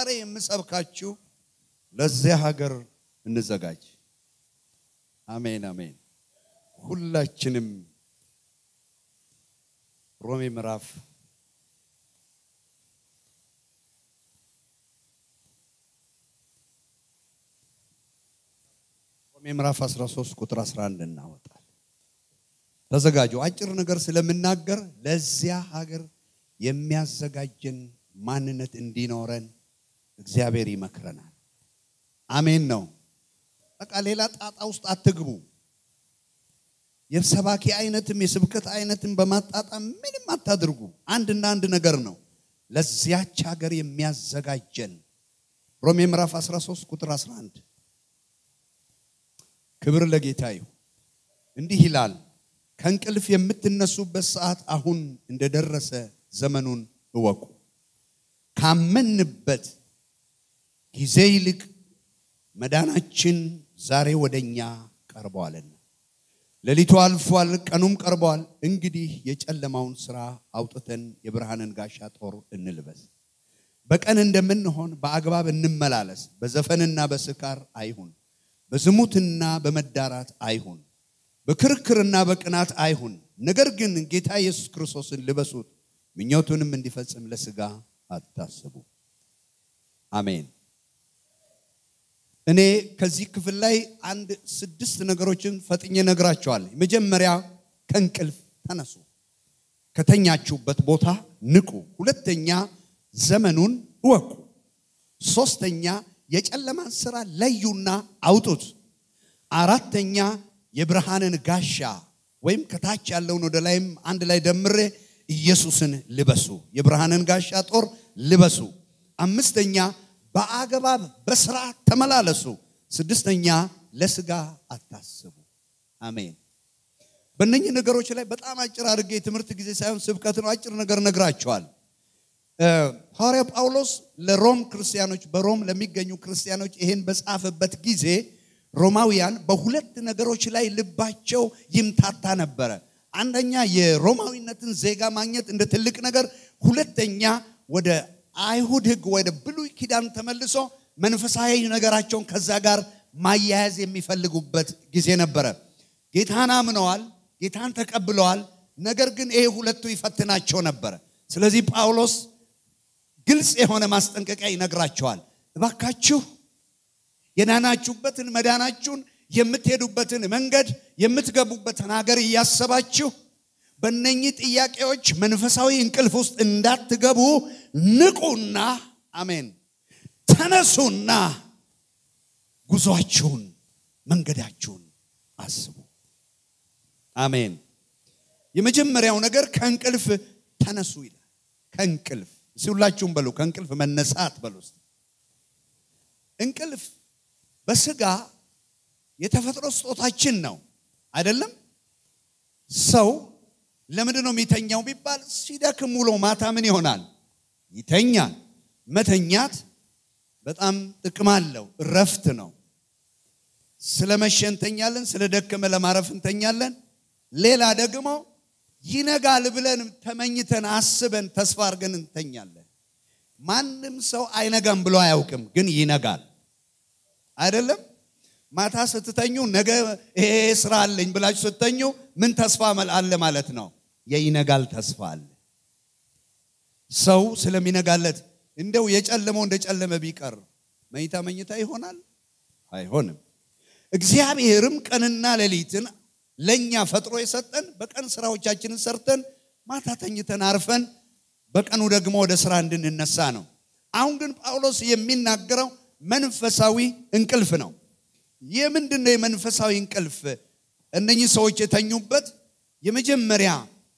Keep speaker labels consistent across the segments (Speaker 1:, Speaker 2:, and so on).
Speaker 1: ዛሬ የምሰብካችሁ ለዚያ ሀገር እንዘጋጅ። አሜን አሜን። ሁላችንም ሮሜ ምዕራፍ ሮሜ ምዕራፍ 13 ቁጥር 11 እናወጣል። ተዘጋጁ። አጭር ነገር ስለምናገር ለዚያ ሀገር የሚያዘጋጀን ማንነት እንዲኖረን እግዚአብሔር ይመክረናል። አሜን ነው። በቃ ሌላ ጣጣ ውስጥ አትግቡ። የሰባኪ አይነትም የስብከት አይነትም በማጣጣም ምንም አታድርጉ። አንድና አንድ ነገር ነው ለዚያች ሀገር የሚያዘጋጀን ሮሜ ምዕራፍ 13 ቁጥር 11 ክብር ለጌታ ይሁን። እንዲህ ይላል ከእንቅልፍ የምትነሱበት ሰዓት አሁን እንደደረሰ ዘመኑን እወቁ። ካመንበት ጊዜ ይልቅ መዳናችን ዛሬ ወደኛ ቀርበዋልና ሌሊቱ አልፏል፣ ቀኑም ቀርበዋል። እንግዲህ የጨለማውን ስራ አውጥተን የብርሃንን ጋሻ ጦር እንልበስ። በቀን እንደምንሆን በአግባብ እንመላለስ። በዘፈንና በስካር አይሁን፣ በዝሙትና በመዳራት አይሁን፣ በክርክርና በቅናት አይሁን። ነገር ግን ጌታ ኢየሱስ ክርስቶስን ልበሱት፣ ምኞቱንም እንዲፈጽም ለስጋ አታስቡ። አሜን። እኔ ከዚህ ክፍል ላይ አንድ ስድስት ነገሮችን ፈጥኜ ነግራቸዋለሁ። መጀመሪያ ከእንቅልፍ ተነሱ፣ ከተኛችሁበት ቦታ ንቁ። ሁለተኛ ዘመኑን እወቁ። ሶስተኛ የጨለማን ስራ ለዩና አውጡት። አራተኛ የብርሃንን ጋሻ ወይም ከታች ያለውን ወደ ላይም አንድ ላይ ደምሬ ኢየሱስን ልበሱ። የብርሃንን ጋሻ ጦር ልበሱ። አምስተኛ በአግባብ በስርዓት ተመላለሱ። ስድስተኛ ለስጋ አታስቡ። አሜን። በእነኚህ ነገሮች ላይ በጣም አጭር አድርጌ የትምህርት ጊዜ ሳይሆን ስብከት ነው። አጭር ነገር ነግራቸዋል። ሐዋርያ ጳውሎስ ለሮም ክርስቲያኖች በሮም ለሚገኙ ክርስቲያኖች ይህን በጻፈበት ጊዜ ሮማውያን በሁለት ነገሮች ላይ ልባቸው ይምታታ ነበረ። አንደኛ የሮማዊነትን ዜጋ ማግኘት እንደ ትልቅ ነገር፣ ሁለተኛ ወደ አይሁድ ሕግ ወደ ብሉይ ኪዳን ተመልሶ መንፈሳዊ ነገራቸውን ከዛ ጋር ማያያዝ የሚፈልጉበት ጊዜ ነበረ። ጌታን አምነዋል፣ ጌታን ተቀብለዋል። ነገር ግን ይሄ ሁለቱ ይፈትናቸው ነበረ። ስለዚህ ጳውሎስ ግልጽ የሆነ ማስጠንቀቂያ ይነግራቸዋል። እባካችሁ የዳናችሁበትን መዳናችሁን የምትሄዱበትን መንገድ የምትገቡበትን ሀገር እያሰባችሁ በእነኚህ ጥያቄዎች መንፈሳዊ እንቅልፍ ውስጥ እንዳትገቡ ንቁና፣ አሜን፣ ተነሱና ጉዟችሁን መንገዳችሁን አስቡ። አሜን። የመጀመሪያው ነገር ከእንቅልፍ ተነሱ ይላል። ከእንቅልፍ እስኪ ሁላችሁም በሉ፣ ከእንቅልፍ መነሳት በሉ። እስኪ እንቅልፍ በስጋ የተፈጥሮ ስጦታችን ነው አይደለም? ሰው ለምንድን ነው የሚተኛው ቢባል ሲደክም ውሎ ማታ ምን ይሆናል? ይተኛል። መተኛት በጣም ጥቅም አለው፣ እረፍት ነው። ስለመሸ እንተኛለን፣ ስለደከመ ለማረፍ እንተኛለን። ሌላ ደግሞ ይነጋል ብለን ተመኝተን አስበን ተስፋ አድርገን እንተኛለን። ማንም ሰው አይነጋም ብሎ አያውቅም፣ ግን ይነጋል አይደለም? ማታ ስትተኙ ነገ ይሄ ስራ አለኝ ብላችሁ ስትተኙ ምን ተስፋ አለ ማለት ነው? የይነጋል ተስፋ አለ። ሰው ስለሚነጋለት እንደው የጨለመው እንደጨለመ ቢቀር መኝታ መኝታ ይሆናል? አይሆንም። እግዚአብሔርም ቀንና ሌሊትን ለኛ ፈጥሮ የሰጠን በቀን ስራዎቻችንን ሰርተን ማታ ተኝተን አርፈን በቀኑ ደግሞ ወደ ስራ እንድንነሳ ነው። አሁን ግን ጳውሎስ የሚናገረው መንፈሳዊ እንቅልፍ ነው። ይህ ምንድን ነው? የመንፈሳዊ እንቅልፍ እነኚህ ሰዎች የተኙበት የመጀመሪያ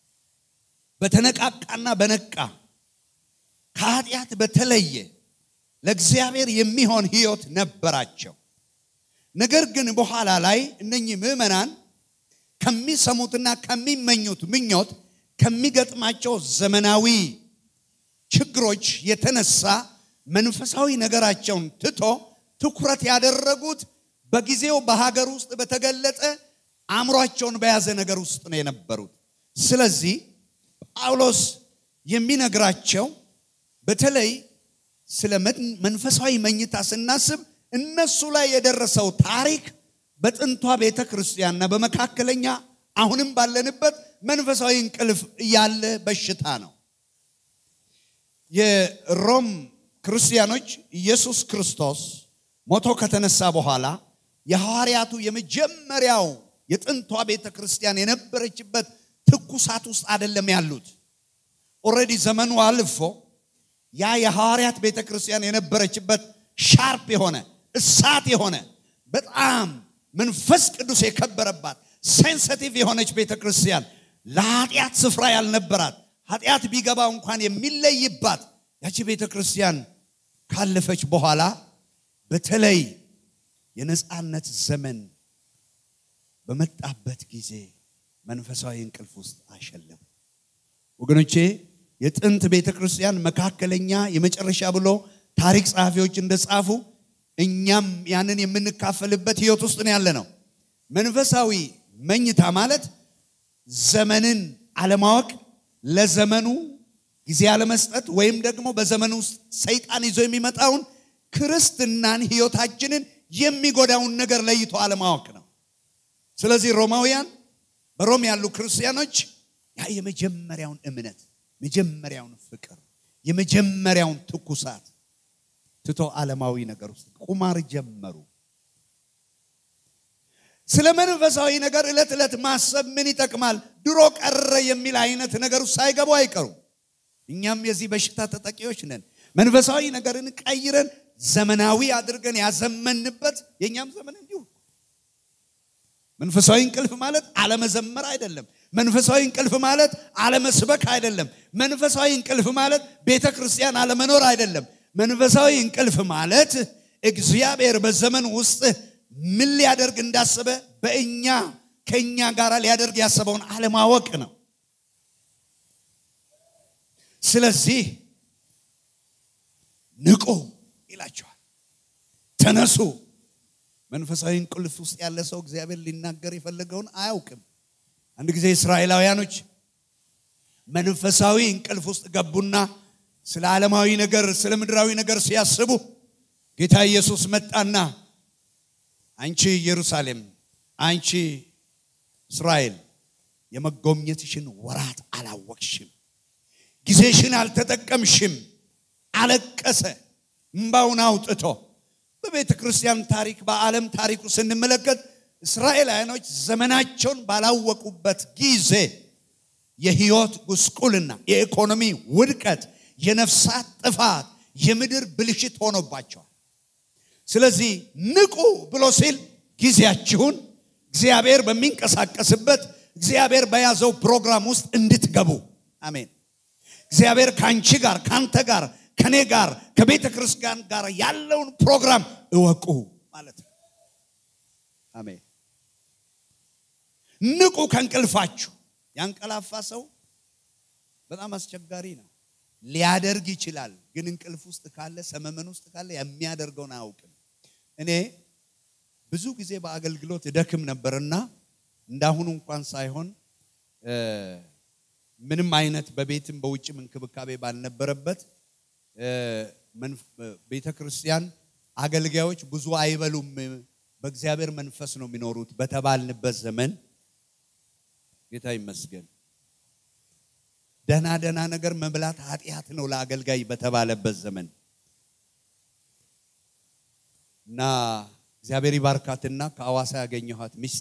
Speaker 1: በተነቃቃና በነቃ ከኃጢአት በተለየ ለእግዚአብሔር የሚሆን ህይወት ነበራቸው። ነገር ግን በኋላ ላይ እነኚህ ምዕመናን ከሚሰሙትና ከሚመኙት ምኞት ከሚገጥማቸው ዘመናዊ ችግሮች የተነሳ መንፈሳዊ ነገራቸውን ትቶ ትኩረት ያደረጉት በጊዜው በሀገር ውስጥ በተገለጠ አእምሯቸውን በያዘ ነገር ውስጥ ነው የነበሩት። ስለዚህ ጳውሎስ የሚነግራቸው በተለይ ስለ መንፈሳዊ መኝታ ስናስብ እነሱ ላይ የደረሰው ታሪክ በጥንቷ ቤተ ክርስቲያንና በመካከለኛ አሁንም ባለንበት መንፈሳዊ እንቅልፍ ያለ በሽታ ነው። የሮም ክርስቲያኖች ኢየሱስ ክርስቶስ ሞቶ ከተነሳ በኋላ የሐዋርያቱ የመጀመሪያው የጥንቷ ቤተ ክርስቲያን የነበረችበት ትኩሳት ውስጥ አይደለም ያሉት። ኦልሬዲ ዘመኑ አልፎ ያ የሐዋርያት ቤተ ክርስቲያን የነበረችበት ሻርፕ የሆነ እሳት የሆነ በጣም መንፈስ ቅዱስ የከበረባት ሴንሲቲቭ የሆነች ቤተ ክርስቲያን ለኃጢአት ስፍራ ያልነበራት ኃጢአት ቢገባ እንኳን የሚለይባት ያቺ ቤተ ክርስቲያን ካለፈች በኋላ በተለይ የነፃነት ዘመን በመጣበት ጊዜ መንፈሳዊ እንቅልፍ ውስጥ አሸለሙ። ወገኖቼ የጥንት ቤተ ክርስቲያን መካከለኛ የመጨረሻ ብሎ ታሪክ ጸሐፊዎች እንደጻፉ እኛም ያንን የምንካፈልበት ህይወት ውስጥ ነው ያለ ነው። መንፈሳዊ መኝታ ማለት ዘመንን አለማወቅ፣ ለዘመኑ ጊዜ አለመስጠት ወይም ደግሞ በዘመኑ ውስጥ ሰይጣን ይዞ የሚመጣውን ክርስትናን ህይወታችንን የሚጎዳውን ነገር ለይቶ አለማወቅ ነው። ስለዚህ ሮማውያን በሮም ያሉ ክርስቲያኖች ያ የመጀመሪያውን እምነት፣ መጀመሪያውን ፍቅር፣ የመጀመሪያውን ትኩሳት ትቶ ዓለማዊ ነገር ውስጥ ቁማር ጀመሩ። ስለ መንፈሳዊ ነገር ዕለት ዕለት ማሰብ ምን ይጠቅማል? ድሮ ቀረ የሚል አይነት ነገር ውስጥ ሳይገቡ አይቀሩም። እኛም የዚህ በሽታ ተጠቂዎች ነን። መንፈሳዊ ነገርን ቀይረን ዘመናዊ አድርገን ያዘመንበት የእኛም ዘመን እንዲሁ። መንፈሳዊ እንቅልፍ ማለት አለመዘመር አይደለም። መንፈሳዊ እንቅልፍ ማለት አለመስበክ አይደለም። መንፈሳዊ እንቅልፍ ማለት ቤተ ክርስቲያን አለመኖር አይደለም። መንፈሳዊ እንቅልፍ ማለት እግዚአብሔር በዘመን ውስጥ ምን ሊያደርግ እንዳሰበ በእኛ ከእኛ ጋር ሊያደርግ ያሰበውን አለማወቅ ነው። ስለዚህ ንቁ ይላቸዋል። ተነሱ። መንፈሳዊ እንቅልፍ ውስጥ ያለ ሰው እግዚአብሔር ሊናገር የፈለገውን አያውቅም። አንድ ጊዜ እስራኤላውያኖች መንፈሳዊ እንቅልፍ ውስጥ ገቡና ስለ ዓለማዊ ነገር ስለ ምድራዊ ነገር ሲያስቡ ጌታ ኢየሱስ መጣና አንቺ ኢየሩሳሌም፣ አንቺ እስራኤል የመጎብኘትሽን ወራት አላወቅሽም፣ ጊዜሽን አልተጠቀምሽም። አለቀሰ እምባውን አውጥቶ። በቤተ ክርስቲያን ታሪክ በዓለም ታሪኩ ስንመለከት እስራኤላውያኖች ዘመናቸውን ባላወቁበት ጊዜ የህይወት ጉስቁልና፣ የኢኮኖሚ ውድቀት፣ የነፍሳት ጥፋት፣ የምድር ብልሽት ሆኖባቸዋል። ስለዚህ ንቁ ብሎ ሲል ጊዜያችሁን እግዚአብሔር በሚንቀሳቀስበት እግዚአብሔር በያዘው ፕሮግራም ውስጥ እንድትገቡ አሜን። እግዚአብሔር ከአንቺ ጋር ከአንተ ጋር ከኔ ጋር ከቤተ ክርስቲያን ጋር ያለውን ፕሮግራም እወቁ ማለት ነው። አሜን። ንቁ ከእንቅልፋችሁ። ያንቀላፋ ሰው በጣም አስቸጋሪ ነው። ሊያደርግ ይችላል፣ ግን እንቅልፍ ውስጥ ካለ ሰመመን ውስጥ ካለ የሚያደርገውን አያውቅም። እኔ ብዙ ጊዜ በአገልግሎት እደክም ነበርና እንዳሁኑ እንኳን ሳይሆን ምንም አይነት በቤትም በውጭም እንክብካቤ ባልነበረበት ቤተ ክርስቲያን አገልጋዮች ብዙ አይበሉም፣ በእግዚአብሔር መንፈስ ነው የሚኖሩት በተባልንበት ዘመን ጌታ ይመስገን ደህና ደህና ነገር መብላት ኃጢአት ነው ለአገልጋይ በተባለበት ዘመን እና እግዚአብሔር ይባርካትና ከአዋሳ ያገኘኋት ሚስቴ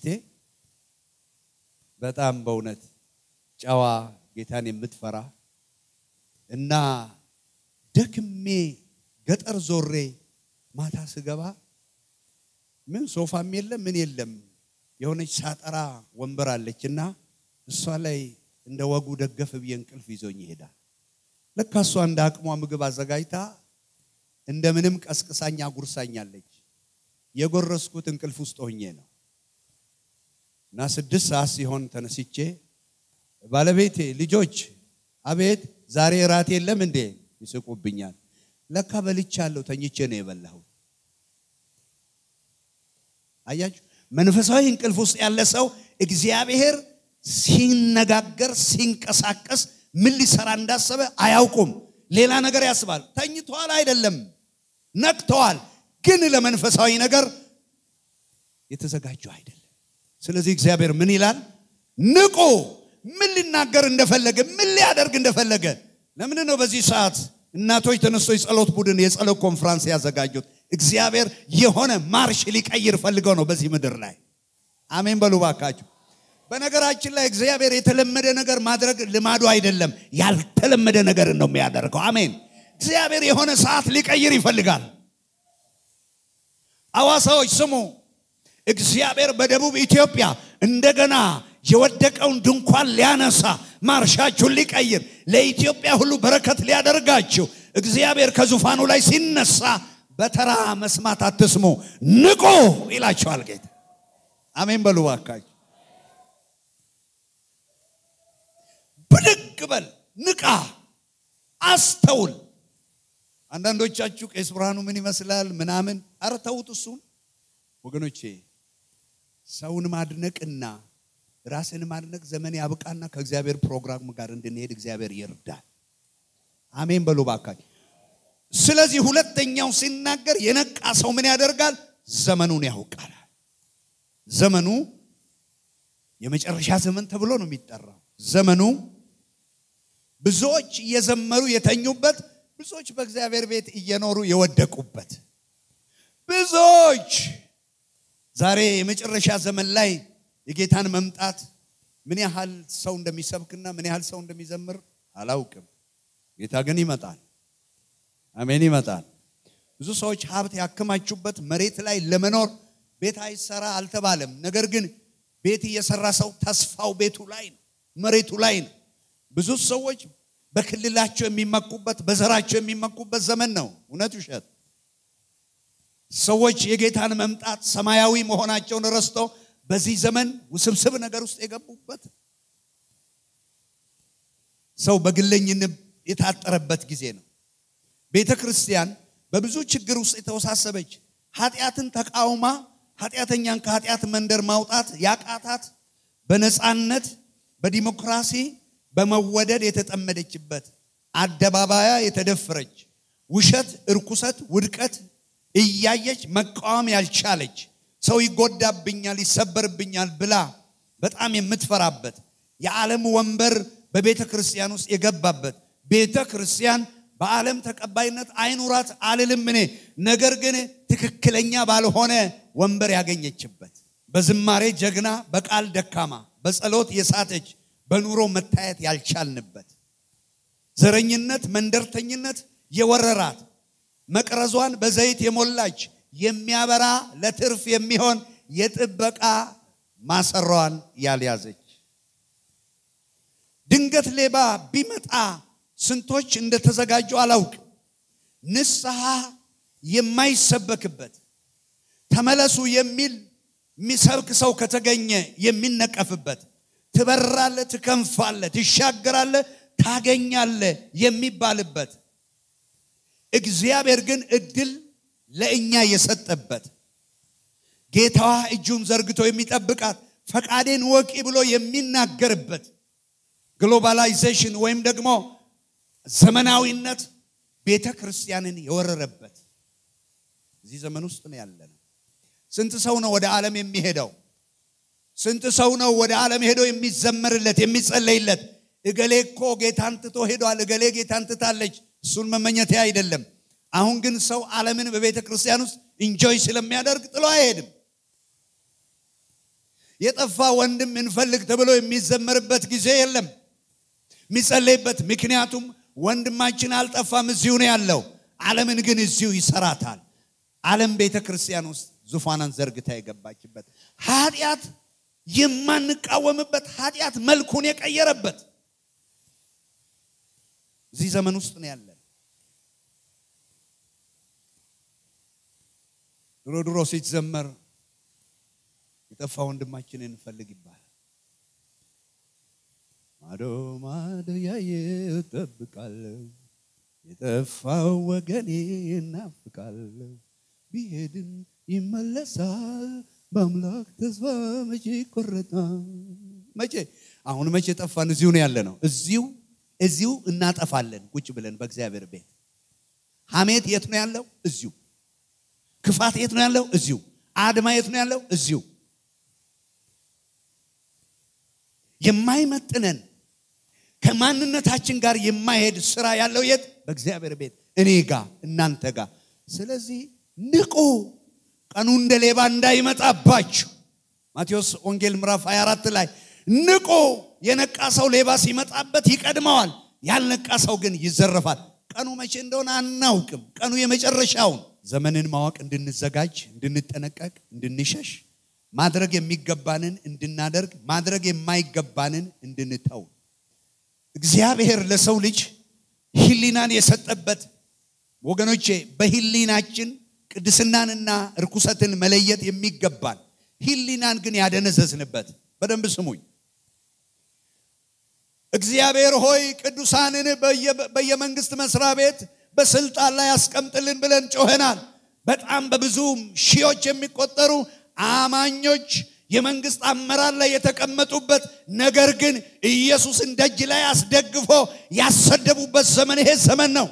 Speaker 1: በጣም በእውነት ጨዋ ጌታን የምትፈራ እና ደክሜ ገጠር ዞሬ ማታ ስገባ ምን ሶፋም የለም ምን የለም የሆነች ሳጠራ ወንበር አለች እና እሷ ላይ እንደ ወጉ ደገፍ ብዬ እንቅልፍ ይዞኝ ይሄዳል። ለካ እሷ እንደ አቅሟ ምግብ አዘጋጅታ እንደምንም ቀስቅሳኝ አጉርሳኛለች። የጎረስኩት እንቅልፍ ውስጥ ሆኜ ነው እና ስድስት ሰዓት ሲሆን ተነስቼ ባለቤቴ ልጆች፣ አቤት ዛሬ እራት የለም እንዴ? ይስቁብኛል። ለካ በልቻለሁ፣ ተኝቼ ነው የበላሁት። አያችሁ፣ መንፈሳዊ እንቅልፍ ውስጥ ያለ ሰው እግዚአብሔር ሲነጋገር ሲንቀሳቀስ ምን ሊሰራ እንዳሰበ አያውቁም። ሌላ ነገር ያስባል። ተኝተዋል አይደለም፣ ነቅተዋል፣ ግን ለመንፈሳዊ ነገር የተዘጋጁ አይደለም። ስለዚህ እግዚአብሔር ምን ይላል? ንቁ። ምን ሊናገር እንደፈለገ ምን ሊያደርግ እንደፈለገ ለምን ነው በዚህ ሰዓት እናቶች ተነስቶ የጸሎት ቡድን የጸሎት ኮንፍራንስ ያዘጋጁት? እግዚአብሔር የሆነ ማርሽ ሊቀይር ፈልገው ነው በዚህ ምድር ላይ። አሜን በሉ ባካችሁ። በነገራችን ላይ እግዚአብሔር የተለመደ ነገር ማድረግ ልማዱ አይደለም፣ ያልተለመደ ነገር ነው የሚያደርገው። አሜን። እግዚአብሔር የሆነ ሰዓት ሊቀይር ይፈልጋል። አዋሳዎች ስሙ። እግዚአብሔር በደቡብ ኢትዮጵያ እንደገና የወደቀውን ድንኳን ሊያነሳ ማርሻችሁን ሊቀይር ለኢትዮጵያ ሁሉ በረከት ሊያደርጋችሁ እግዚአብሔር ከዙፋኑ ላይ ሲነሳ በተራ መስማት አትስሙ፣ ንቁ ይላቸዋል ጌታ። አሜን በሉ ባካችሁ። ብድግ በል፣ ንቃ፣ አስተውል። አንዳንዶቻችሁ ቄስ ብርሃኑ ምን ይመስላል ምናምን፣ ኧረ ተዉት እሱን ወገኖቼ። ሰውን ማድነቅና ራስን ማድነቅ ዘመን ያብቃና ከእግዚአብሔር ፕሮግራም ጋር እንድንሄድ እግዚአብሔር ይርዳል። አሜን በሉ ባካችሁ። ስለዚህ ሁለተኛው ሲናገር የነቃ ሰው ምን ያደርጋል? ዘመኑን ያውቃል። ዘመኑ የመጨረሻ ዘመን ተብሎ ነው የሚጠራው። ዘመኑ ብዙዎች እየዘመሩ የተኙበት፣ ብዙዎች በእግዚአብሔር ቤት እየኖሩ የወደቁበት፣ ብዙዎች ዛሬ የመጨረሻ ዘመን ላይ የጌታን መምጣት ምን ያህል ሰው እንደሚሰብክና ምን ያህል ሰው እንደሚዘምር አላውቅም። ጌታ ግን ይመጣል። አሜን፣ ይመጣል። ብዙ ሰዎች ሀብት ያከማቹበት መሬት ላይ ለመኖር ቤት አይሰራ አልተባለም። ነገር ግን ቤት እየሰራ ሰው ተስፋው ቤቱ ላይ ነው፣ መሬቱ ላይ ነው። ብዙ ሰዎች በክልላቸው የሚመኩበት በዘራቸው የሚመኩበት ዘመን ነው። እውነት ውሸት? ሰዎች የጌታን መምጣት ሰማያዊ መሆናቸውን ረስቶ በዚህ ዘመን ውስብስብ ነገር ውስጥ የገቡበት ሰው በግለኝነት የታጠረበት ጊዜ ነው። ቤተ ክርስቲያን በብዙ ችግር ውስጥ የተወሳሰበች ኃጢአትን ተቃውማ ኃጢአተኛን ከኃጢአት መንደር ማውጣት ያቃታት በነፃነት በዲሞክራሲ በመወደድ የተጠመደችበት አደባባያ የተደፈረች ውሸት፣ እርኩሰት፣ ውድቀት እያየች መቃወም ያልቻለች ሰው ይጎዳብኛል፣ ይሰበርብኛል ብላ በጣም የምትፈራበት የዓለም ወንበር በቤተ ክርስቲያን ውስጥ የገባበት ቤተ ክርስቲያን በዓለም ተቀባይነት አይኑራት አልልም እኔ። ነገር ግን ትክክለኛ ባልሆነ ወንበር ያገኘችበት በዝማሬ ጀግና፣ በቃል ደካማ፣ በጸሎት የሳተች፣ በኑሮ መታየት ያልቻልንበት ዘረኝነት፣ መንደርተኝነት የወረራት መቅረዟን በዘይት የሞላች የሚያበራ ለትርፍ የሚሆን የጥበቃ ማሰሯን ያልያዘች ድንገት ሌባ ቢመጣ ስንቶች እንደተዘጋጁ አላውቅ። ንስሐ የማይሰበክበት ተመለሱ የሚል የሚሰብክ ሰው ከተገኘ የሚነቀፍበት ትበራለ፣ ትከንፋለ፣ ትሻገራለ፣ ታገኛለ የሚባልበት እግዚአብሔር ግን እድል ለእኛ የሰጠበት ጌታዋ እጁን ዘርግቶ የሚጠብቃት ፈቃዴን ወቂ ብሎ የሚናገርበት ግሎባላይዜሽን ወይም ደግሞ ዘመናዊነት ቤተ ክርስቲያንን የወረረበት እዚህ ዘመን ውስጥ ነው ያለነው። ስንት ሰው ነው ወደ ዓለም የሚሄደው? ስንት ሰው ነው ወደ ዓለም ሄዶ የሚዘመርለት የሚጸለይለት? እገሌ እኮ ጌታን ትቶ ሄዷል፣ እገሌ ጌታን ትታለች። እሱን መመኘቴ አይደለም። አሁን ግን ሰው ዓለምን በቤተ ክርስቲያን ውስጥ ኢንጆይ ስለሚያደርግ ጥሎ አይሄድም። የጠፋ ወንድም እንፈልግ ተብሎ የሚዘመርበት ጊዜ የለም የሚጸለይበት። ምክንያቱም ወንድማችን አልጠፋም፣ እዚሁ ነው ያለው። ዓለምን ግን እዚሁ ይሰራታል። ዓለም ቤተ ክርስቲያን ውስጥ ዙፋናን ዘርግታ የገባችበት ኃጢአት የማንቃወምበት ኃጢአት መልኩን የቀየረበት እዚህ ዘመን ውስጥ ነው ያለን። ድሮ ድሮ ሲዘመር የጠፋ ወንድማችንን እንፈልግ ይባላል። ማዶ ማዶ ያየ እጠብቃለሁ፣ የጠፋው ወገኔ እናፍቃለሁ፣ ቢሄድም ይመለሳል፣ በአምላክ ተስፋ መቼ ይቆረጣል? መቼ አሁን መቼ ጠፋን? እዚሁ ነው ያለ ነው። እዚሁ እዚሁ እናጠፋለን ቁጭ ብለን በእግዚአብሔር ቤት። ሐሜት የት ነው ያለው? እዚሁ። ክፋት የት ነው ያለው? እዚሁ። አድማ የት ነው ያለው? እዚሁ። የማይመጥነን ከማንነታችን ጋር የማይሄድ ስራ ያለው የት? በእግዚአብሔር ቤት፣ እኔ ጋ፣ እናንተ ጋር። ስለዚህ ንቁ፣ ቀኑ እንደ ሌባ እንዳይመጣባችሁ። ማቴዎስ ወንጌል ምዕራፍ 24 ላይ ንቁ፣ የነቃ ሰው ሌባ ሲመጣበት ይቀድመዋል፣ ያልነቃ ሰው ግን ይዘረፋል። ቀኑ መቼ እንደሆነ አናውቅም። ቀኑ የመጨረሻውን ዘመንን ማወቅ እንድንዘጋጅ፣ እንድንጠነቀቅ፣ እንድንሸሽ ማድረግ የሚገባንን እንድናደርግ ማድረግ የማይገባንን እንድንተው እግዚአብሔር ለሰው ልጅ ሕሊናን የሰጠበት ወገኖቼ፣ በሕሊናችን ቅድስናንና እርኩሰትን መለየት የሚገባን ሕሊናን ግን ያደነዘዝንበት። በደንብ ስሙኝ። እግዚአብሔር ሆይ ቅዱሳንን በየመንግስት መስሪያ ቤት በስልጣን ላይ ያስቀምጥልን ብለን ጮኸናል። በጣም በብዙ ሺዎች የሚቆጠሩ አማኞች የመንግስት አመራር ላይ የተቀመጡበት ነገር ግን ኢየሱስን ደጅ ላይ አስደግፎ ያሰደቡበት ዘመን ይሄ ዘመን ነው።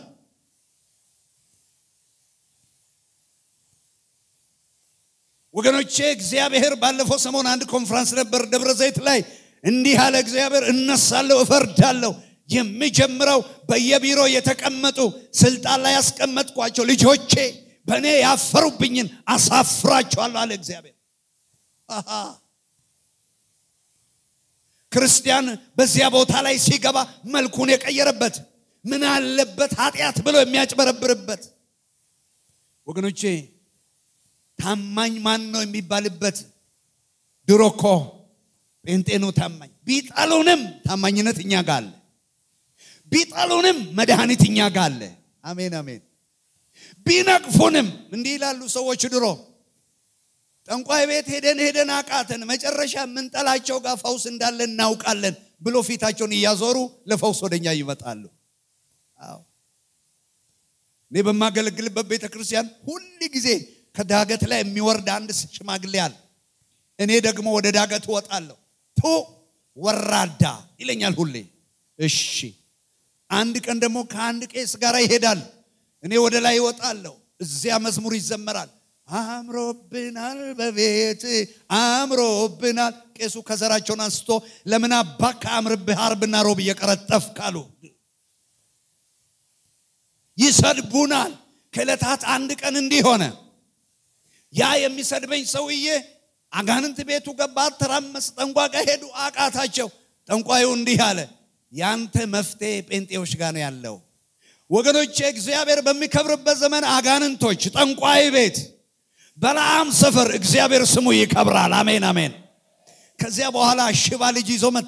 Speaker 1: ወገኖቼ እግዚአብሔር ባለፈው ሰሞን አንድ ኮንፍራንስ ነበር ደብረ ዘይት ላይ እንዲህ አለ እግዚአብሔር እነሳለሁ እፈርዳለሁ የሚጀምረው በየቢሮ የተቀመጡ ስልጣን ላይ ያስቀመጥኳቸው ልጆቼ በእኔ ያፈሩብኝን አሳፍራቸዋለሁ አለ እግዚአብሔር አሃ ክርስቲያን በዚያ ቦታ ላይ ሲገባ መልኩን የቀየረበት ምን አለበት ኃጢአት ብሎ የሚያጭበረብርበት ወገኖቼ ታማኝ ማን ነው የሚባልበት ድሮ እኮ ጴንጤ ነው ታማኝ ቢጠሉንም ታማኝነት እኛ ጋር አለ ቢጠሉንም መድኃኒት እኛ ጋር አለ አሜን አሜን ቢነቅፉንም እንዲህ ይላሉ ሰዎች ድሮ ጠንቋይ ቤት ሄደን ሄደን አቃተን መጨረሻ የምንጠላቸው ጋር ፈውስ እንዳለ እናውቃለን ብሎ ፊታቸውን እያዞሩ ለፈውስ ወደኛ ይመጣሉ አዎ እኔ በማገለግልበት ቤተ ክርስቲያን ሁል ጊዜ ከዳገት ላይ የሚወርድ አንድ ሽማግሌ አለ እኔ ደግሞ ወደ ዳገት እወጣለሁ ቱ ወራዳ ይለኛል ሁሌ እሺ አንድ ቀን ደግሞ ከአንድ ቄስ ጋር ይሄዳል እኔ ወደ ላይ እወጣለሁ እዚያ መዝሙር ይዘመራል አምሮብናል በቤት አምሮብናል ቄሱ ከዘራቸውን አንስቶ ለምን አባ ከአምርብህ አርብና ሮብ እየቀረጠፍ ካሉ ይሰድቡናል ከዕለታት አንድ ቀን እንዲህ ሆነ ያ የሚሰድበኝ ሰውዬ አጋንንት ቤቱ ገባ ተራመስ ጠንቋ ጋር ሄዱ አቃታቸው ጠንቋዩ እንዲህ አለ ያንተ መፍትሄ ጴንጤዎች ጋር ነው ያለው ወገኖቼ እግዚአብሔር በሚከብርበት ዘመን አጋንንቶች ጠንቋይ ቤት በለዓም ሰፈር እግዚአብሔር ስሙ ይከብራል አሜን አሜን ከዚያ በኋላ ሽባ ልጅ ይዞ መጣ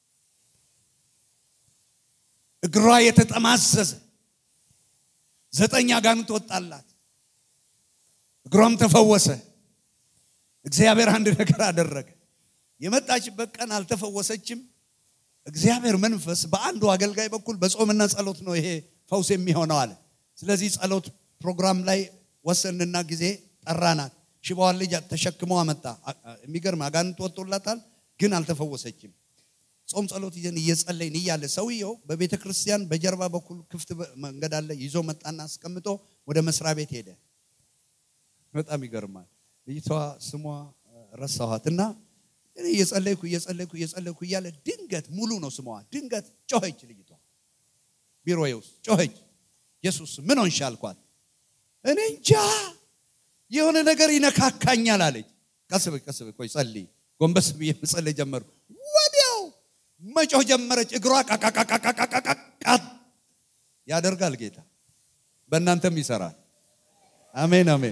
Speaker 1: እግሯ የተጠማዘዘ ዘጠኝ አጋንንት ወጣላት እግሯም ተፈወሰ እግዚአብሔር አንድ ነገር አደረገ የመጣችበት ቀን አልተፈወሰችም እግዚአብሔር መንፈስ በአንዱ አገልጋይ በኩል በጾምና ጸሎት ነው ይሄ ፈውስ የሚሆነው አለ ስለዚህ ጸሎት ፕሮግራም ላይ ወሰንና ጊዜ ጠራናት ሽባዋን ልጅ ተሸክሞ አመጣ የሚገርም አጋንንት ወጥቶላታል ግን አልተፈወሰችም ጾም ጸሎት ይዘን እየጸለይን እያለ ሰውየው በቤተ ክርስቲያን በጀርባ በኩል ክፍት መንገድ አለ ይዞ መጣና አስቀምጦ ወደ መስሪያ ቤት ሄደ በጣም ይገርማል ልጅቷ ስሟ ረሳኋት እና እየጸለይኩ እየጸለይኩ እየጸለይኩ እያለ ድንገት ሙሉ ነው ስሟ ድንገት ጮኸች ልጅቷ ቢሮ ውስጥ ጮኸች ኢየሱስ ምን ሆንሽ አልኳት እኔ እንጃ የሆነ ነገር ይነካካኛል አለች ቀስ በይ ቀስ በይ ቆይ ጸልይ ጎንበስ ብዬ መጸለይ ጀመሩ ወዲያው መጮህ ጀመረች እግሯ ቃቃቃቃቃቃቃ ያደርጋል ጌታ በእናንተም ይሰራል አሜን አሜን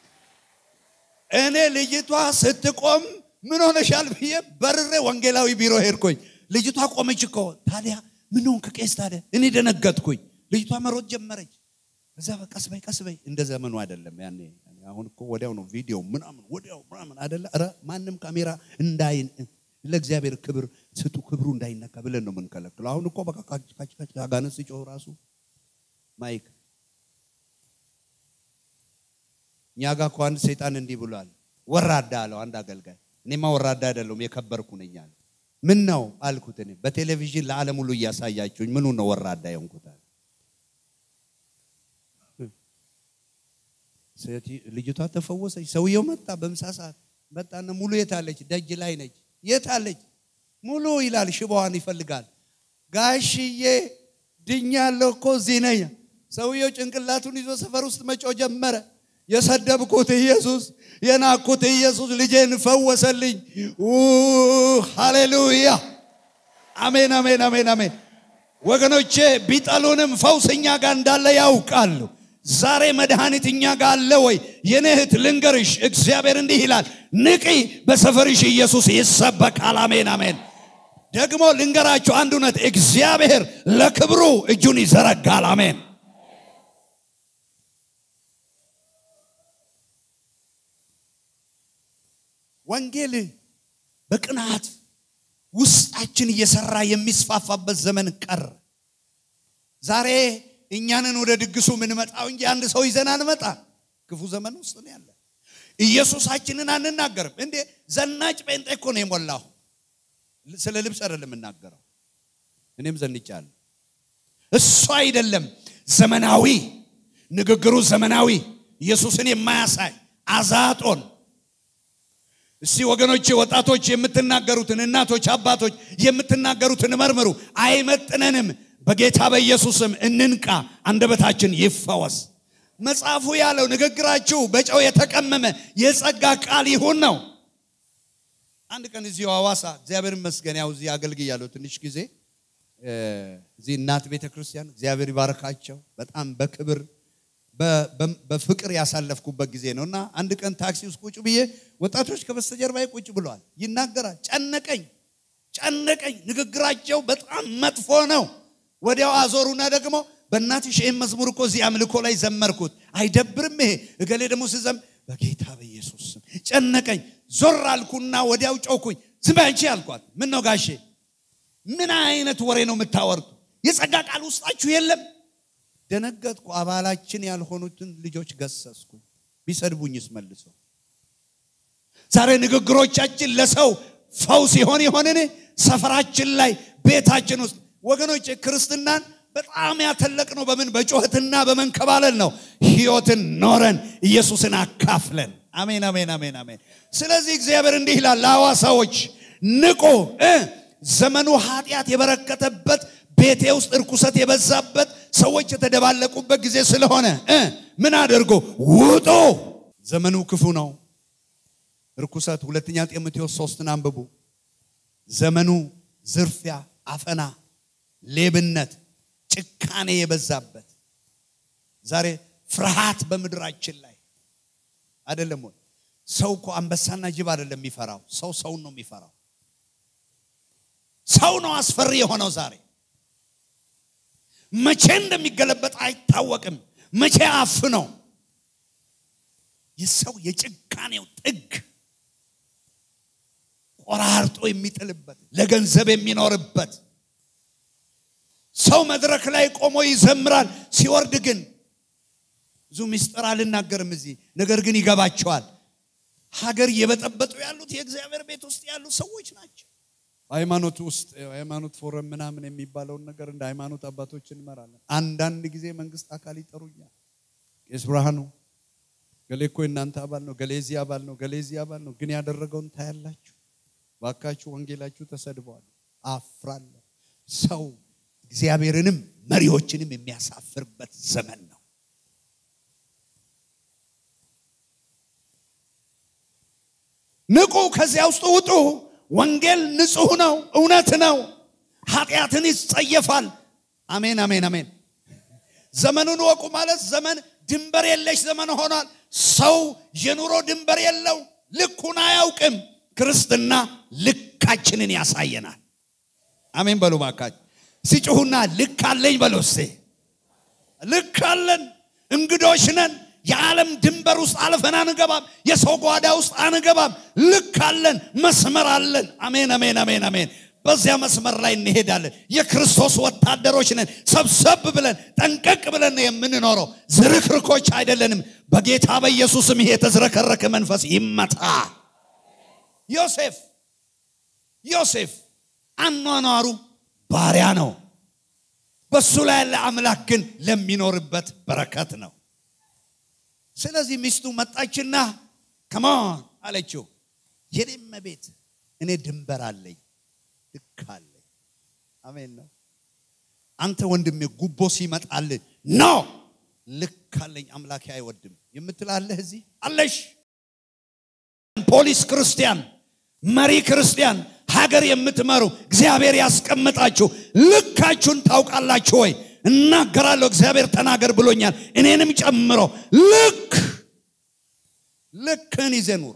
Speaker 1: እኔ ልጅቷ ስትቆም ምን ሆነሻል ብዬ በርሬ ወንጌላዊ ቢሮ ሄድኩኝ ልጅቷ ቆመች እኮ ታዲያ ምን ሆንክ ቄስ ታዲያ እኔ ደነገጥኩኝ ልጅቷ መሮጥ ጀመረች እዛ ቀስ በይ ቀስ በይ እንደ ዘመኑ አይደለም ያኔ አሁን እኮ ወዲያው ነው ቪዲዮ ምናምን ወዲያው ምናምን አይደለ ረ ማንም ካሜራ እንዳይ ለእግዚአብሔር ክብር ስጡ ክብሩ እንዳይነካ ብለን ነው የምንከለክለው አሁን እኮ በቃ ካጭ አጋንንት ሲጮህ ራሱ ማይክ እኛ ጋር እኮ አንድ ሰይጣን እንዲህ ብሏል ወራዳ አለው አንድ አገልጋይ እኔማ ወራዳ አይደለሁም የከበርኩ ነኝ አለ ምን ነው አልኩት። እኔ በቴሌቪዥን ለዓለም ሁሉ እያሳያችሁኝ ምኑ ነው ወራዳ የሆንኩት? አለ። ሴት- ልጅቷ ተፈወሰች። ሰውየው መጣ። በምሳ ሰዓት መጣና ሙሉ የት አለች? ደጅ ላይ ነች። የት አለች? ሙሉ ይላል። ሽባዋን ይፈልጋል። ጋሽዬ ድኛለሁ እኮ እዚህ ነኝ። ሰውየው ጭንቅላቱን ይዞ ሰፈር ውስጥ መጮ ጀመረ። የሰደብኩት ኢየሱስ የናኩት ኢየሱስ ልጄን ፈወሰልኝ። ኡ ሃሌሉያ! አሜን፣ አሜን፣ አሜን፣ አሜን። ወገኖቼ ቢጠሉንም ፈውስ እኛ ጋር እንዳለ ያውቃሉ። ዛሬ መድኃኒት እኛ ጋር አለ ወይ? የኔ እህት ልንገርሽ፣ እግዚአብሔር እንዲህ ይላል፣ ንቂ፣ በሰፈርሽ ኢየሱስ ይሰበካል። አሜን፣ አሜን። ደግሞ ልንገራችሁ አንድ እውነት፣ እግዚአብሔር ለክብሩ እጁን ይዘረጋል። አሜን። ወንጌል በቅናት ውስጣችን እየሰራ የሚስፋፋበት ዘመን ቀረ። ዛሬ እኛንን ወደ ድግሱ የምንመጣው እንጂ አንድ ሰው ይዘን አንመጣ። ክፉ ዘመን ውስጥ ነው ያለ። ኢየሱሳችንን አንናገርም እንዴ! ዘናጭ ጴንጤ እኮ ነው የሞላው። ስለ ልብስ አይደለም የምናገረው። እኔም ዘንጫለሁ። እሱ አይደለም ዘመናዊ ንግግሩ፣ ዘመናዊ ኢየሱስን የማያሳይ አዛጦን እስቲ ወገኖቼ ወጣቶች የምትናገሩትን እናቶች አባቶች የምትናገሩትን መርምሩ አይመጥነንም በጌታ በኢየሱስም እንንቃ አንደበታችን ይፈወስ መጽሐፉ ያለው ንግግራችሁ በጨው የተቀመመ የጸጋ ቃል ይሁን ነው አንድ ቀን እዚሁ ሐዋሳ እግዚአብሔር ይመስገን ያው እዚህ አገልግያለሁ ትንሽ ጊዜ እዚህ እናት ቤተ ክርስቲያን እግዚአብሔር ይባረካቸው በጣም በክብር በፍቅር ያሳለፍኩበት ጊዜ ነው እና አንድ ቀን ታክሲ ውስጥ ቁጭ ብዬ ወጣቶች ከበስተጀርባዬ ቁጭ ብለዋል ይናገራል ጨነቀኝ ጨነቀኝ ንግግራቸው በጣም መጥፎ ነው ወዲያው አዞሩና ደግሞ በእናትሽ ይህን መዝሙር እኮ እዚህ አምልኮ ላይ ዘመርኩት አይደብርም ይሄ እገሌ ደግሞ ስዘም በጌታ በኢየሱስ ስም ጨነቀኝ ዞር አልኩና ወዲያው ጮኩኝ ዝም በይ አንቺ አልኳት ምን ነው ጋሼ ምን አይነት ወሬ ነው የምታወርቱ የጸጋ ቃል ውስጣችሁ የለም ደነገጥኩ አባላችን ያልሆኑትን ልጆች ገሰስኩ ቢሰድቡኝስ መልሶ ዛሬ ንግግሮቻችን ለሰው ፈውስ ይሆን ይሆንን ሰፈራችን ላይ ቤታችን ውስጥ ወገኖች ክርስትናን በጣም ያተለቅ ነው በምን በጩኸትና በመንከባለል ነው ህይወትን ኖረን ኢየሱስን አካፍለን አሜን አሜን አሜን አሜን ስለዚህ እግዚአብሔር እንዲህ ይላል ለሐዋሳዎች ንቁ ዘመኑ ኃጢአት የበረከተበት ቤቴ ውስጥ እርኩሰት የበዛበት ሰዎች የተደባለቁበት ጊዜ ስለሆነ ምን አድርጎ ውጡ ዘመኑ ክፉ ነው እርኩሰት ሁለተኛ ጢሞቴዎስ ሶስትን አንብቡ ዘመኑ ዝርፊያ አፈና ሌብነት ጭካኔ የበዛበት ዛሬ ፍርሃት በምድራችን ላይ አይደለም ወይ ሰው እኮ አንበሳና ጅብ አይደለም የሚፈራው ሰው ሰውን ነው የሚፈራው ሰው ነው አስፈሪ የሆነው ዛሬ መቼ እንደሚገለበጥ አይታወቅም መቼ አፍ ነው የሰው የጭካኔው ጥግ ቆራርጦ የሚጥልበት ለገንዘብ የሚኖርበት ሰው መድረክ ላይ ቆሞ ይዘምራል ሲወርድ ግን ብዙ ምስጢር አልናገርም እዚህ ነገር ግን ይገባቸዋል ሀገር እየበጠበጡ ያሉት የእግዚአብሔር ቤት ውስጥ ያሉ ሰዎች ናቸው ሃይማኖት ውስጥ ሃይማኖት ፎረም ምናምን የሚባለውን ነገር እንደ ሃይማኖት አባቶች እንመራለን አንዳንድ ጊዜ መንግስት አካል ይጠሩኛል ቄስ ብርሃኑ ገሌ እኮ እናንተ አባል ነው ገሌ እዚህ አባል ነው ገሌ እዚህ አባል ነው ግን ያደረገውን ታያላችሁ ባካችሁ ወንጌላችሁ ተሰድበዋል አፍራለሁ ሰው እግዚአብሔርንም መሪዎችንም የሚያሳፍርበት ዘመን ነው ንቁ ከዚያ ውስጥ ውጡ ወንጌል ንጹህ ነው እውነት ነው ኃጢአትን ይጸየፋል አሜን አሜን አሜን ዘመኑን ወቁ ማለት ዘመን ድንበር የለሽ ዘመን ሆኗል ሰው የኑሮ ድንበር የለው ልኩን አያውቅም ክርስትና ልካችንን ያሳየናል አሜን በሉ ባካች ሲጭሁና ልክ አለኝ በሉ እስቴ ልክ አለን እንግዶች ነን የዓለም ድንበር ውስጥ አልፈን አንገባም የሰው ጓዳ ውስጥ አንገባም ልክ አለን መስመር አለን አሜን አሜን አሜን አሜን በዚያ መስመር ላይ እንሄዳለን የክርስቶስ ወታደሮች ነን ሰብሰብ ብለን ጠንቀቅ ብለን የምንኖረው ዝርክርኮች አይደለንም በጌታ በኢየሱስም ይሄ የተዝረከረከ መንፈስ ይመታ ዮሴፍ ዮሴፍ አኗኗሩ ባሪያ ነው። በሱ ላይ ያለ አምላክ ግን ለሚኖርበት በረከት ነው። ስለዚህ ሚስቱ መጣችና ከማን አለችው፣ የኔም ቤት እኔ ድንበር አለኝ፣ ልክ አለኝ። አሜን ነው። አንተ ወንድሜ ጉቦ ሲመጣልህ ኖ ልክ አለኝ አምላኬ አይወድም የምትላለህ እዚህ አለሽ። ፖሊስ ክርስቲያን፣ መሪ ክርስቲያን፣ ሀገር የምትመሩ እግዚአብሔር ያስቀምጣችሁ ልካችሁን ታውቃላችሁ ወይ? እናገራለሁ። እግዚአብሔር ተናገር ብሎኛል፣ እኔንም ጨምሮ ልክ ልክህን ይዘህ ኑር።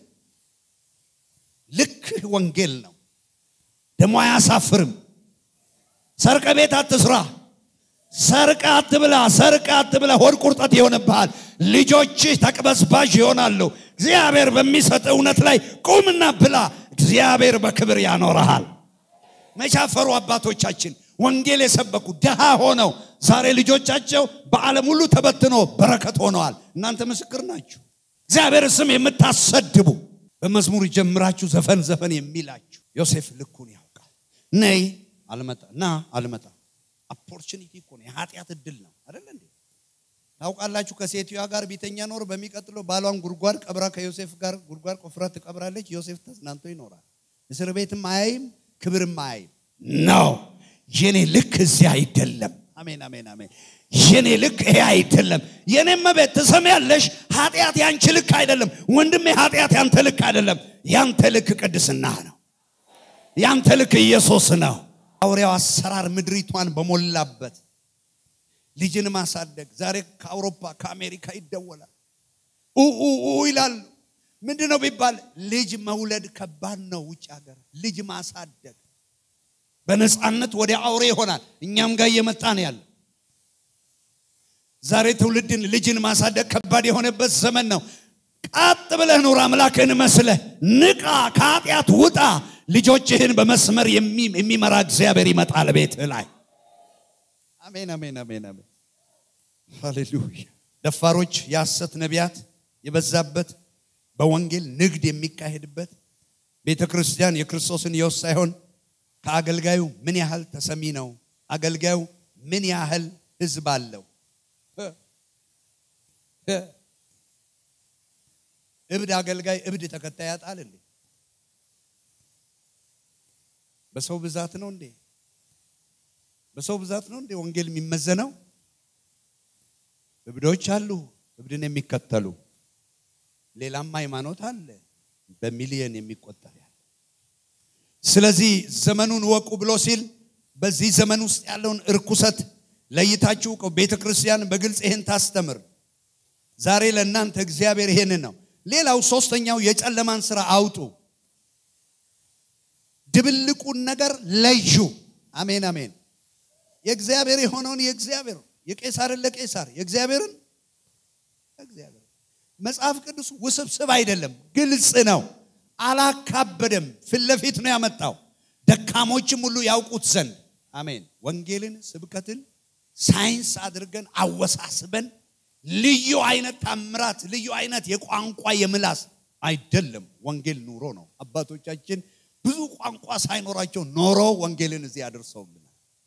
Speaker 1: ልክህ ወንጌል ነው፣ ደግሞ አያሳፍርም። ሰርቀ ቤት አትስራ፣ ሰርቀ አትብላ፣ ሰርቀ አትብላ። ሆድ ቁርጠት ይሆንብሃል። ልጆችህ ተቅበዝባዥ ይሆናሉ። እግዚአብሔር በሚሰጥ እውነት ላይ ቁምና ብላ። እግዚአብሔር በክብር ያኖረሃል። መቻፈሩ አባቶቻችን ወንጌል የሰበኩ ድሃ ሆነው ዛሬ ልጆቻቸው በዓለም ሁሉ ተበትኖ በረከት ሆነዋል። እናንተ ምስክር ናችሁ። እግዚአብሔር ስም የምታሰድቡ በመዝሙር ጀምራችሁ ዘፈን ዘፈን የሚላችሁ ዮሴፍ ልኩን ያውቃል። ነይ አልመጣ ና አልመጣ ኦፖርቹኒቲ እኮ ነው። የኃጢአት እድል ነው አይደለ እንዴ? ታውቃላችሁ ከሴትዮዋ ጋር ቢተኛ ኖር በሚቀጥለው ባሏን ጉድጓድ ቀብራ ከዮሴፍ ጋር ጉድጓድ ቆፍራ ትቀብራለች። ዮሴፍ ተዝናንቶ ይኖራል። እስር ቤትም አያይም፣ ክብርም አያይም። ነው የኔ ልክ እዚህ አይደለም። አሜን አሜን አሜን። የኔ ልክ ይሄ አይደለም። የኔም መቤት ትሰሚያለሽ፣ ኃጢአት ያንቺ ልክ አይደለም። ወንድሜ ኃጢአት ያንተ ልክ አይደለም። ያንተ ልክ ቅድስና ነው። ያንተ ልክ ኢየሱስ ነው። አውሬው አሰራር ምድሪቷን በሞላበት ልጅን ማሳደግ ዛሬ ከአውሮፓ ከአሜሪካ ይደወላል ኡ ይላሉ። ምንድን ነው ቢባል ልጅ መውለድ ከባድ ነው። ውጭ ሀገር ልጅ ማሳደግ በነፃነት ወደ አውሬ ይሆናል። እኛም ጋር እየመጣ ነው ያለ። ዛሬ ትውልድን ልጅን ማሳደግ ከባድ የሆነበት ዘመን ነው። ቀጥ ብለህ ኑር፣ አምላክህን መስለህ ንቃ፣ ከኃጢአት ውጣ። ልጆችህን በመስመር የሚመራ እግዚአብሔር ይመጣል ቤትህ ላይ። አሜን አሜን አሜን አሜን። ሃሌሉያ። ደፋሮች፣ የሐሰት ነቢያት የበዛበት በወንጌል ንግድ የሚካሄድበት ቤተ ክርስቲያን የክርስቶስን ሕይወት ሳይሆን ከአገልጋዩ ምን ያህል ተሰሚ ነው፣ አገልጋዩ ምን ያህል ህዝብ አለው። እብድ አገልጋይ እብድ ተከታይ ያጣል እንዴ? በሰው ብዛት ነው እንዴ? በሰው ብዛት ነው እንዴ ወንጌል የሚመዘነው? እብዶች አሉ፣ እብድን የሚከተሉ ሌላም ሃይማኖት አለ፣ በሚሊየን የሚቆጠር ያለ። ስለዚህ ዘመኑን ወቁ ብሎ ሲል በዚህ ዘመን ውስጥ ያለውን እርኩሰት ለይታችሁ ቤተ ክርስቲያን በግልጽ ይህን ታስተምር። ዛሬ ለእናንተ እግዚአብሔር ይሄንን ነው። ሌላው ሶስተኛው የጨለማን ስራ አውጡ፣ ድብልቁን ነገር ለዩ። አሜን አሜን። የእግዚአብሔር የሆነውን የእግዚአብሔር የቄሳርን ለቄሳር የእግዚአብሔርን እግዚአብሔር መጽሐፍ ቅዱስ ውስብስብ አይደለም፣ ግልጽ ነው። አላካበደም። ፊት ለፊት ነው ያመጣው፣ ደካሞችም ሁሉ ያውቁት ዘንድ። አሜን። ወንጌልን ስብከትን ሳይንስ አድርገን አወሳስበን ልዩ አይነት ታምራት፣ ልዩ አይነት የቋንቋ የምላስ አይደለም። ወንጌል ኑሮ ነው። አባቶቻችን ብዙ ቋንቋ ሳይኖራቸው ኖሮ ወንጌልን እዚህ አድርሰውልናል።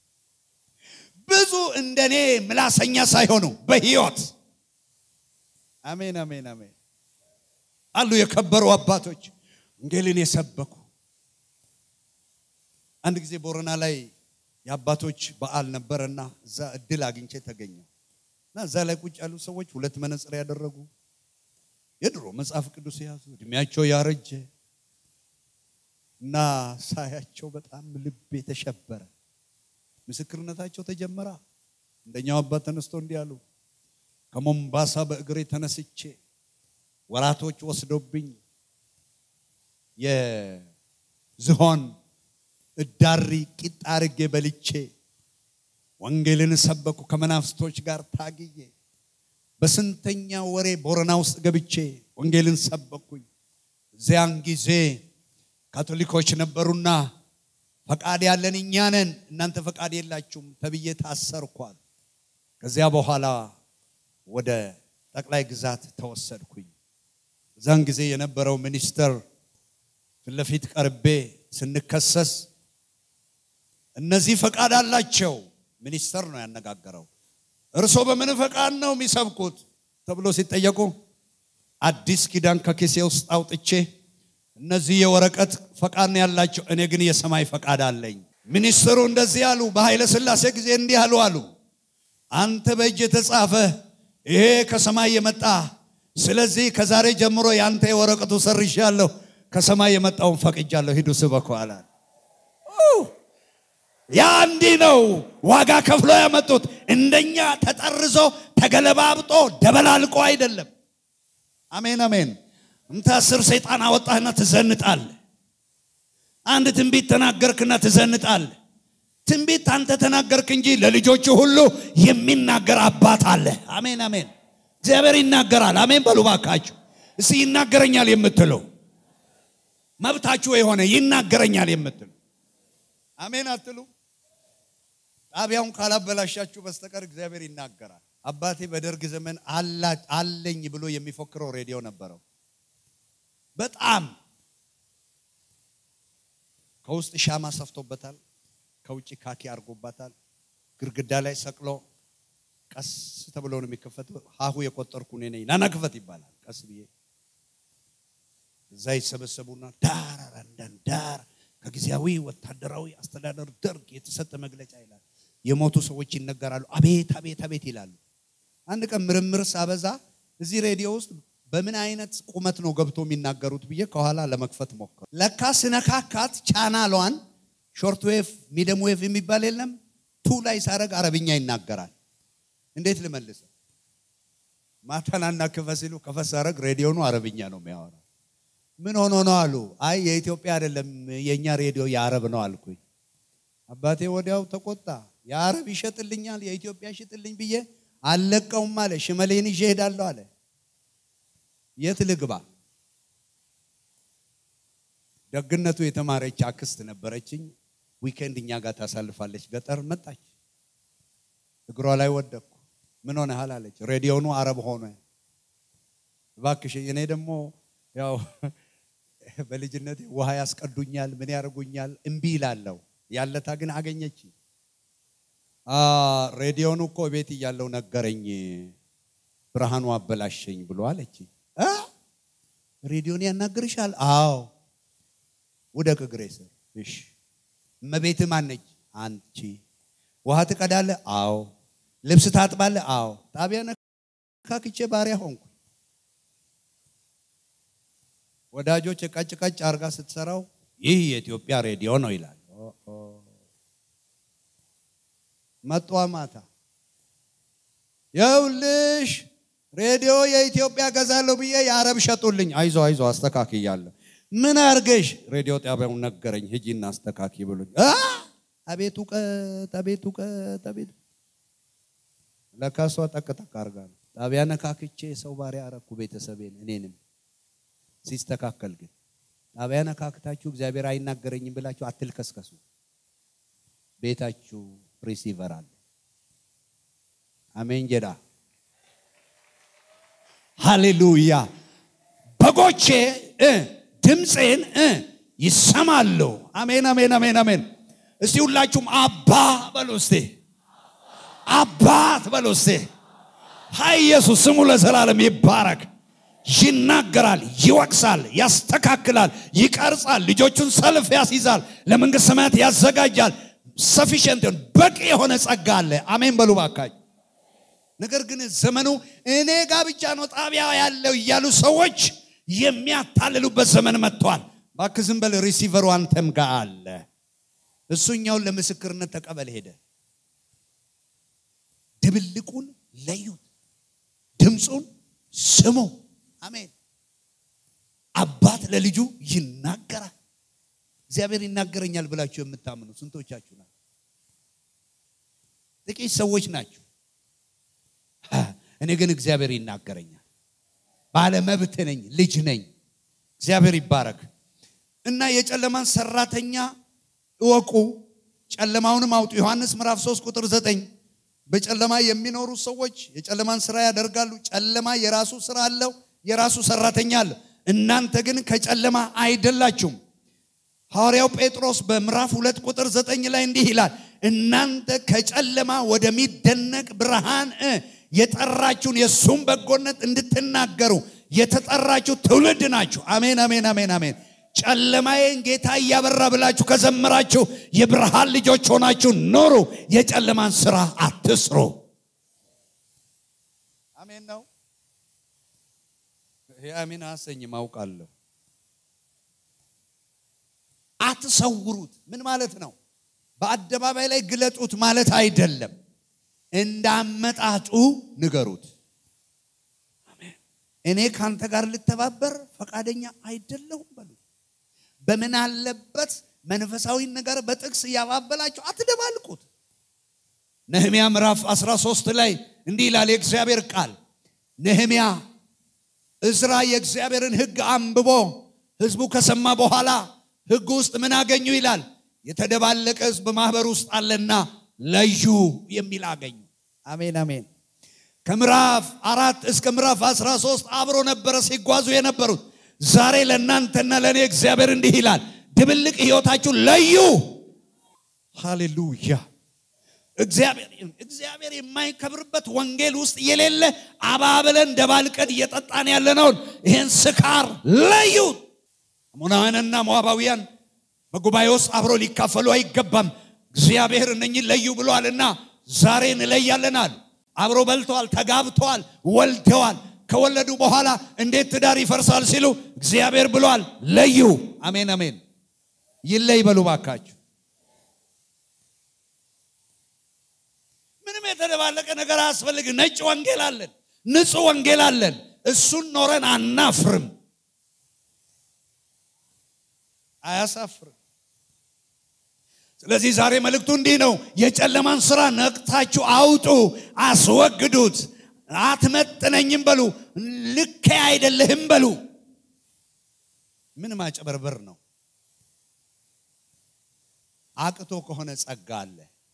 Speaker 1: ብዙ እንደኔ ምላሰኛ ሳይሆኑ በህይወት አሜን አሜን አሜን አሉ የከበሩ አባቶች ወንጌልን የሰበኩ። አንድ ጊዜ ቦረና ላይ የአባቶች በዓል ነበረና እዛ እድል አግኝቼ ተገኘው እና እዛ ላይ ቁጭ ያሉ ሰዎች ሁለት መነጽር ያደረጉ የድሮ መጽሐፍ ቅዱስ የያዙ እድሜያቸው ያረጀ እና ሳያቸው በጣም ልብ የተሸበረ ምስክርነታቸው ተጀመራ። እንደኛው አባት ተነስቶ እንዲህ አሉ። ከሞምባሳ በእግሬ ተነስቼ ወራቶች ወስዶብኝ የዝሆን እዳሪ ቂጣ አርጌ በልቼ ወንጌልን ሰበኩ ከመናፍስቶች ጋር ታግዬ በስንተኛ ወሬ ቦረና ውስጥ ገብቼ ወንጌልን ሰበኩኝ። እዚያን ጊዜ ካቶሊኮች ነበሩና ፈቃድ ያለን እኛ ነን፣ እናንተ ፈቃድ የላችሁም ተብዬ ታሰርኳል። ከዚያ በኋላ ወደ ጠቅላይ ግዛት ተወሰድኩኝ። እዛን ጊዜ የነበረው ሚኒስተር ፊት ለፊት ቀርቤ ስንከሰስ እነዚህ ፈቃድ አላቸው። ሚኒስተር ነው ያነጋገረው። እርሶ በምን ፈቃድ ነው የሚሰብኩት ተብሎ ሲጠየቁ አዲስ ኪዳን ከኪሴ ውስጥ አውጥቼ እነዚህ የወረቀት ፈቃድ ነው ያላቸው፣ እኔ ግን የሰማይ ፈቃድ አለኝ። ሚኒስትሩ እንደዚህ አሉ። በኃይለ ሥላሴ ጊዜ እንዲህ አሉ አሉ አንተ በእጅ የተጻፈ ይሄ ከሰማይ የመጣ ስለዚህ ከዛሬ ጀምሮ የአንተ የወረቀቱ ሰርሻለሁ፣ ከሰማይ የመጣውን ፈቅጃለሁ፣ ሂዱ ስበኩ አለ። ያ እንዲህ ነው ዋጋ ከፍሎ ያመጡት። እንደኛ ተጠርዞ ተገለባብጦ ደበላልቆ አይደለም። አሜን አሜን። እምታስር ሰይጣን አወጣህና ትዘንጣለህ። አንድ ትንቢት ተናገርክና ትዘንጣለህ። ትንቢት አንተ ተናገርክ እንጂ ለልጆቹ ሁሉ የሚናገር አባት አለ። አሜን አሜን። እግዚአብሔር ይናገራል። አሜን በሉ ባካችሁ። እስቲ ይናገረኛል የምትለው መብታችሁ የሆነ ይናገረኛል የምትሉ አሜን አትሉ? ጣቢያውን ካላበላሻችሁ በስተቀር እግዚአብሔር ይናገራል። አባቴ በደርግ ዘመን አለኝ ብሎ የሚፎክረው ሬዲዮ ነበረው። በጣም ከውስጥ ሻማ ሰፍቶበታል፣ ከውጭ ካኪ አድርጎባታል። ግድግዳ ላይ ሰቅሎ ቀስ ተብሎ ነው የሚከፈተው። ሀሁ የቆጠርኩ እኔ ነኝ፣ ናና ክፈት ይባላል። ቀስ ብዬ እዛ ይሰበሰቡና ዳር አንዳንድ ዳር ከጊዜያዊ ወታደራዊ አስተዳደር ደርግ የተሰጠ መግለጫ ይላል። የሞቱ ሰዎች ይነገራሉ። አቤት አቤት አቤት ይላሉ። አንድ ቀን ምርምር ሳበዛ እዚህ ሬዲዮ ውስጥ በምን አይነት ቁመት ነው ገብቶ የሚናገሩት ብዬ ከኋላ ለመክፈት ሞከሩ። ለካ ስነካካት ቻናሏን ሾርት ዌቭ ሚደም ዌቭ የሚባል የለም ቱ ላይ ሳረግ አረብኛ ይናገራል። እንዴት ልመልሰ? ማታናና ክፈት ሲሉ ከፈት ሳረግ ሬዲዮኑ አረብኛ ነው የሚያወራው። ምን ሆኖ ነው አሉ። አይ የኢትዮጵያ አይደለም የእኛ ሬዲዮ የአረብ ነው አልኩኝ። አባቴ ወዲያው ተቆጣ። የአረብ ይሸጥልኛል የኢትዮጵያ ሽጥልኝ ብዬ አልለቀውም አለ። ሽመሌን ይዤ እሄዳለሁ አለ። የት ልግባ? ደግነቱ የተማረች አክስት ነበረችኝ። ዊኬንድ እኛ ጋር ታሳልፋለች። ገጠር መጣች። እግሯ ላይ ወደቅኩ። ምን ሆነሃል አለች። ሬዲዮኑ አረብ ሆነ። እባክሽ እኔ ደግሞ ያው በልጅነት ውሃ ያስቀዱኛል፣ ምን ያደርጉኛል፣ እምቢ ይላለሁ። ያለታ ግን አገኘች። ሬዲዮኑ እኮ ቤት እያለው ነገረኝ፣ ብርሃኑ አበላሸኝ ብሎ አለች። ሬዲዮን ያናግርሻል? አዎ። ውደቅ እግሬ ስር። እሺ። እመቤት ማነች? አንቺ። ውሃ ትቀዳለህ? አዎ። ልብስ ታጥባለህ? አዎ። ጣቢያ ነካክቼ ባሪያ ሆንኩ። ወዳጆች ቀጭ ቀጭ አርጋ ስትሰራው ይህ የኢትዮጵያ ሬዲዮ ነው ይላል። መጧ ማታ የውልሽ ሬዲዮ የኢትዮጵያ ገዛለሁ ብዬ የአረብ ሸጡልኝ። አይዞ አይዞ አስተካክያለሁ። ምን አርገሽ? ሬዲዮ ጣቢያውን ነገረኝ። ሂጂና አስተካኪ ብሎኝ። አቤት እውቀት፣ አቤት እውቀት፣ አቤት ለካ እሷ ጠቅጠቅ አርጋ ነው። ጣቢያ ነካክቼ ሰው ባሪያ አረኩ ቤተሰቤን እኔንም ሲስተካከል ግን ጣቢያ ነካክታችሁ እግዚአብሔር አይናገረኝም ብላችሁ አትልከስከሱ። ቤታችሁ ሪሲቨር አለ። አሜን ጀዳ ሃሌሉያ። በጎቼ ድምፄን ይሰማሉ። አሜን አሜን አሜን አሜን። እስቲ ሁላችሁም አባ በሉ እስቲ፣ አባት በሉ እስቲ። ሀይ ኢየሱስ ስሙ ለዘላለም ይባረክ። ይናገራል፣ ይወቅሳል፣ ያስተካክላል፣ ይቀርጻል፣ ልጆቹን ሰልፍ ያስይዛል፣ ለመንግስት ሰማያት ያዘጋጃል። ሰፊሽንት በቂ የሆነ ጸጋ አለ። አሜን በሉ ባካኝ። ነገር ግን ዘመኑ እኔ ጋር ብቻ ነው ጣቢያ ያለው እያሉ ሰዎች የሚያታልሉበት ዘመን መጥቷል። እባክህ ዝም በል፣ ሪሲቨሩ አንተም ጋር አለ። እሱኛውን ለምስክርነት ተቀበል ሄደ። ድብልቁን ለዩት፣ ድምፁን ስሙ። አሜን። አባት ለልጁ ይናገራል። እግዚአብሔር ይናገረኛል ብላችሁ የምታምኑ ስንቶቻችሁ ናቸው? ጥቂት ሰዎች ናቸው። እኔ ግን እግዚአብሔር ይናገረኛል። ባለመብት ነኝ፣ ልጅ ነኝ። እግዚአብሔር ይባረክ እና የጨለማን ሰራተኛ እወቁ፣ ጨለማውንም አውጡ። ዮሐንስ ምዕራፍ 3 ቁጥር 9 በጨለማ የሚኖሩ ሰዎች የጨለማን ስራ ያደርጋሉ። ጨለማ የራሱ ስራ አለው፣ የራሱ ሰራተኛ አለ። እናንተ ግን ከጨለማ አይደላችሁም። ሐዋርያው ጴጥሮስ በምዕራፍ ሁለት ቁጥር ዘጠኝ ላይ እንዲህ ይላል፣ እናንተ ከጨለማ ወደሚደነቅ ብርሃን እ የጠራችሁን የእሱም በጎነት እንድትናገሩ የተጠራችሁ ትውልድ ናችሁ። አሜን፣ አሜን፣ አሜን፣ አሜን። ጨለማዬን ጌታ እያበራ ብላችሁ ከዘመራችሁ የብርሃን ልጆች ሆናችሁ ኖሩ። የጨለማን ስራ አትስሩ። አሜን ነው። ይሄ አሜን አሰኝም አውቃለሁ። አትሰውሩት። ምን ማለት ነው? በአደባባይ ላይ ግለጡት ማለት አይደለም። እንዳመጣጡ ንገሩት። እኔ ካንተ ጋር ልተባበር ፈቃደኛ አይደለሁም በሉ። በምን አለበት መንፈሳዊ ነገር በጥቅስ እያባበላችሁ አትደባልቁት። ነህሚያ ምዕራፍ 13 ላይ እንዲህ ይላል የእግዚአብሔር ቃል። ነህሚያ እዝራ የእግዚአብሔርን ሕግ አንብቦ ሕዝቡ ከሰማ በኋላ ሕግ ውስጥ ምን አገኙ ይላል። የተደባለቀ ሕዝብ ማህበር ውስጥ አለና ለዩ የሚል አገኙ። አሜን አሜን። ከምዕራፍ አራት እስከ ምዕራፍ 13 አብሮ ነበረ ሲጓዙ የነበሩት። ዛሬ ለእናንተና ለእኔ እግዚአብሔር እንዲህ ይላል፣ ድብልቅ ህይወታችሁ ለዩ። ሃሌሉያ። እግዚአብሔር የማይከብርበት ወንጌል ውስጥ የሌለ አባብለን ደባልቀን እየጠጣን ያለነውን ይህን ስካር ለዩት። አሞናውያንና ሞዓባውያን በጉባኤ ውስጥ አብሮ ሊካፈሉ አይገባም። እግዚአብሔር እነኝን ለዩ ብሏልና ዛሬ እንለያለናል። አብሮ በልተዋል፣ ተጋብተዋል፣ ወልደዋል። ከወለዱ በኋላ እንዴት ትዳር ይፈርሳል ሲሉ እግዚአብሔር ብሏል፣ ለዩ። አሜን አሜን። ይለይ በሉ ባካችሁ። ምንም የተደባለቀ ነገር አያስፈልግም። ነጭ ወንጌል አለን፣ ንጹህ ወንጌል አለን። እሱን ኖረን አናፍርም፣ አያሳፍርም። ስለዚህ ዛሬ መልእክቱ እንዲህ ነው። የጨለማን ስራ ነቅታችሁ አውጡ፣ አስወግዱት። አትመጥነኝም በሉ፣ ልኬ አይደለህም በሉ። ምን ማጨበርበር ነው? አቅቶ ከሆነ ጸጋ አለ፣